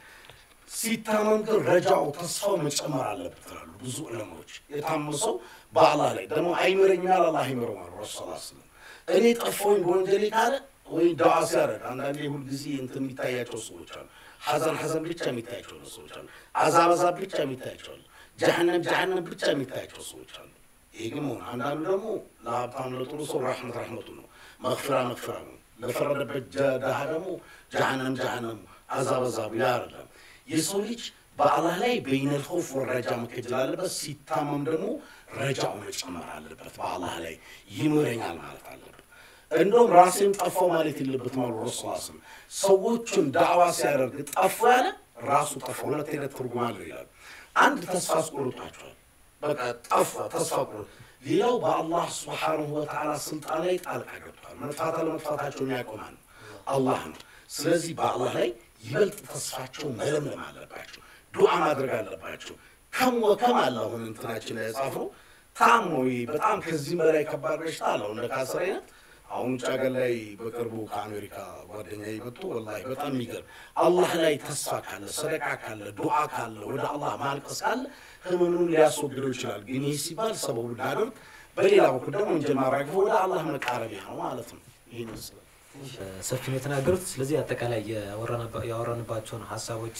ሲታመም ግን ረጃው ተስፋው መጨመር አለበት ይላሉ ብዙ ዑለማዎች። የታመመ ሰው በአላህ ላይ ደግሞ አይምረኛል አላህ አይምረው አሉ ረሱ ስ ስለም እኔ ጠፋሁኝ በወንጀሌ ካለ ወይ ዳዋ ሲያደርግ አንዳንዴ ሁልጊዜ እንትን የሚታያቸው ሰዎች አሉ። ሐዘን ሐዘን ብቻ የሚታያቸው ሰዎች አሉ። አዛብ አዛብ ብቻ የሚታያቸው አሉ። ጀሃነም ጀሃነም ብቻ የሚታያቸው ሰዎች አሉ። ይሄ ግን መሆን አንዳንዱ ደግሞ ለሀብታም ለጥሩ ሰው ራሕመት ራሕመቱ ነው፣ መግፊራ መግፊራ ነው። ለፈረደበት ድሃ ደግሞ ጀሃነም ጀሃነም አዛብ አዛቡ ያ አይደለም። የሰው ልጅ በአላህ ላይ በይነል ኸውፍ ወረጃ መከጀል አለበት። ሲታመም ደግሞ ረጃው መጨመር አለበት። በአላህ ላይ ይምረኛል ማለት አለበት። እንደውም ራሴን ጠፋው ማለት የለበትም አሉ ረሱል ስም ሰዎቹን ዳዕዋ ሲያደርግ ጠፉ ያለ ራሱ ጠፋ። ሁለት አይነት ትርጉም አለው ይላሉ። አንድ ተስፋ አስቆርጧቸዋል። በቃ ጠፋ፣ ተስፋ ቆርጦ። ሌላው በአላህ ስብሓንሁ ወተዓላ ስልጣን ላይ ጣልቃ ገብቷል። መጥፋት አለመጥፋታቸውን ያቆማል አላህ ነው። ስለዚህ በአላህ ላይ ይበልጥ ተስፋቸው መለምለም አለባቸው። ዱዓ ማድረግ አለባቸው። ከም ወከም አለ አሁን እንትናችን ላይ የጻፍነው ታሞ በጣም ከዚህም በላይ ከባድ በሽታ አለው እንደ ካንሰር አይነት አሁን ውጭ ሀገር ላይ በቅርቡ ከአሜሪካ ጓደኛ መጥቶ ወላሂ በጣም የሚገርም አላህ ላይ ተስፋ ካለ ሰደቃ ካለ ዱዓ ካለ ወደ አላህ ማልቀስ ካለ ህመኑን ሊያስወግደው ይችላል። ግን ይህ ሲባል ሰበቡ እናደርግ፣ በሌላ በኩል ደግሞ ወንጀል ማራገፍ ወደ አላህ መቃረቢያ ነው ማለት ነው። ይህን ይመስላል። ሰፊ ነው የተናገሩት። ስለዚህ አጠቃላይ ያወራንባቸውን ሀሳቦች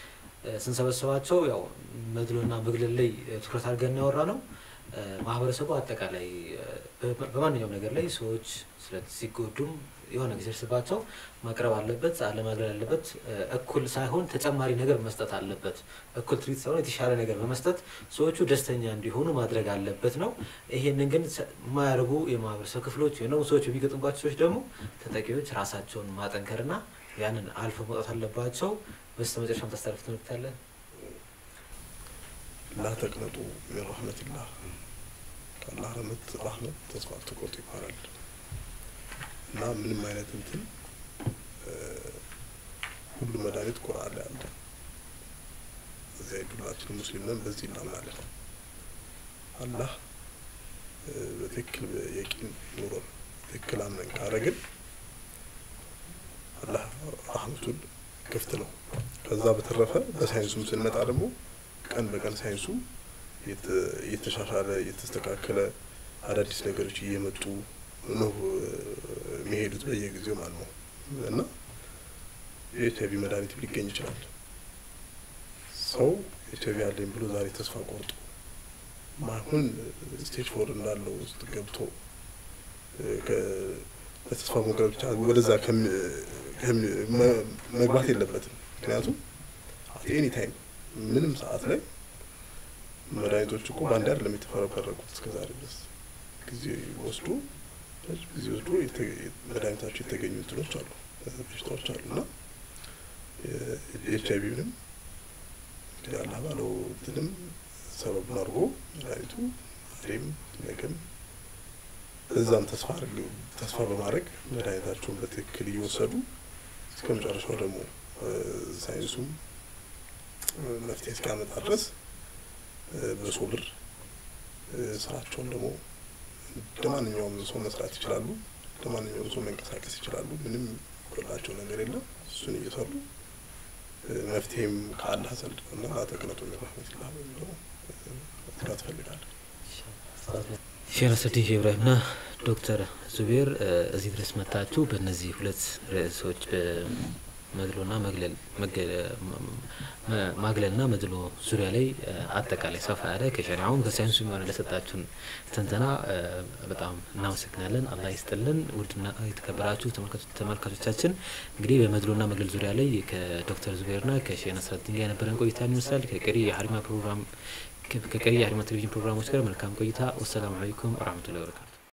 ስንሰበስባቸው ያው መድሎና መግለል ላይ ትኩረት አድርገን ያወራ ነው። ማህበረሰቡ አጠቃላይ በማንኛውም ነገር ላይ ሰዎች ሲጎዱም የሆነ ጊዜ ሲደርስባቸው ማቅረብ አለበት፣ አለማግለል አለበት። እኩል ሳይሆን ተጨማሪ ነገር መስጠት አለበት። እኩል ትሪት ሳይሆን የተሻለ ነገር በመስጠት ሰዎቹ ደስተኛ እንዲሆኑ ማድረግ አለበት ነው። ይሄንን ግን የማያደርጉ የማህበረሰብ ክፍሎች ወይም ደግሞ ሰዎች የሚገጥሙባቸው ሰዎች ደግሞ ተጠቂዎች ራሳቸውን ማጠንከርና ያንን አልፎ መውጣት አለባቸው። በስተ መጨረሻም ታስተላልፍ ትምህርት አለ። ላ ተቅነጡ ሚን ረሕመቲላህ ከአላህ ረህመት ራህመት ተስፋ አትቆርጡ ይባላል እና ምንም አይነት እንትን ሁሉ መድኃኒት ቁርአን ላይ አለ። እዚያ ሁላችን ሙስሊም ነን፣ በዚህ እናምናለን። አላህ በትክክል የቂን ኑሮን ትክክል አምነን ካረግን አላህ ራህመቱን ክፍት ነው። ከዛ በተረፈ በሳይንሱም ስንመጣ ደግሞ ቀን በቀን ሳይንሱ እየተሻሻለ እየተስተካከለ አዳዲስ ነገሮች እየመጡ ነው የሚሄዱት በየጊዜው ማለት ነው እና የኤች አይቪ መድኃኒት ሊገኝ ይችላል። ሰው ኤች አይቪ አለኝ ብሎ ዛሬ ተስፋ ቆርጦ ማሁን ስቴጅ ፎር እንዳለው ውስጥ ገብቶ በተስፋ መቁረጥ ብቻ ወደዛ መግባት የለበትም። ምክንያቱም አት ኤኒ ታይም ምንም ሰዓት ላይ መድኃኒቶች እኮ በአንድ አይደለም የተፈረፈረቁት እስከዛሬ ድረስ ጊዜ ወስዶ ጊዜ ወስዶ መድኃኒታቸው የተገኙ እንትኖች አሉ በሽታዎች አሉ እና ኤች አይቪ ምንም እንግዲህ አላህ ባለው እንትንም ሰበቡን አድርጎ መድኃኒቱ ዛሬም ነገም እዛም ተስፋ ተስፋ በማድረግ መድኃኒታቸውን በትክክል እየወሰዱ እስከ መጨረሻው ደግሞ ሳይንሱም መፍትሄ እስኪያመጣ ድረስ በሶብር ስራቸውን ደግሞ እንደ ማንኛውም ሰው መስራት ይችላሉ። እንደ ማንኛውም ሰው መንቀሳቀስ ይችላሉ። ምንም ጎላቸው ነገር የለም። እሱን እየሰሩ መፍትሄም ከአላህ ዘንድ እና ተቅነጡ ሚን ረሕመቲላህ በሚለው መስራት እፈልጋለሁ። ሼህ ነስረዲን ሼህ ኢብራሂምና ዶክተር ዙቤር እዚህ ድረስ መታችሁ በእነዚህ ሁለት ርዕሶች መድሎና መግለል ማግለልና መድሎ ዙሪያ ላይ አጠቃላይ ሰፋ ያለ ከሸሪዓውም ከሳይንሱ የሆነ ለሰጣችሁን ትንተና በጣም እናመሰግናለን። አላህ ይስጥልን። ውድና የተከበራችሁ ተመልካቾቻችን እንግዲህ በመድሎና መግለል ዙሪያ ላይ ከዶክተር ዙቤርና ከሼህ ነስረዲን ጋር የነበረን ቆይታ ይመስላል። ከቀሪ የሀሪማ ፕሮግራም ከቀሪ የሀሪማ ቴሌቪዥን ፕሮግራሞች ጋር መልካም ቆይታ። ወሰላሙ አለይኩም ወረህመቱላሂ ወበረካቱ።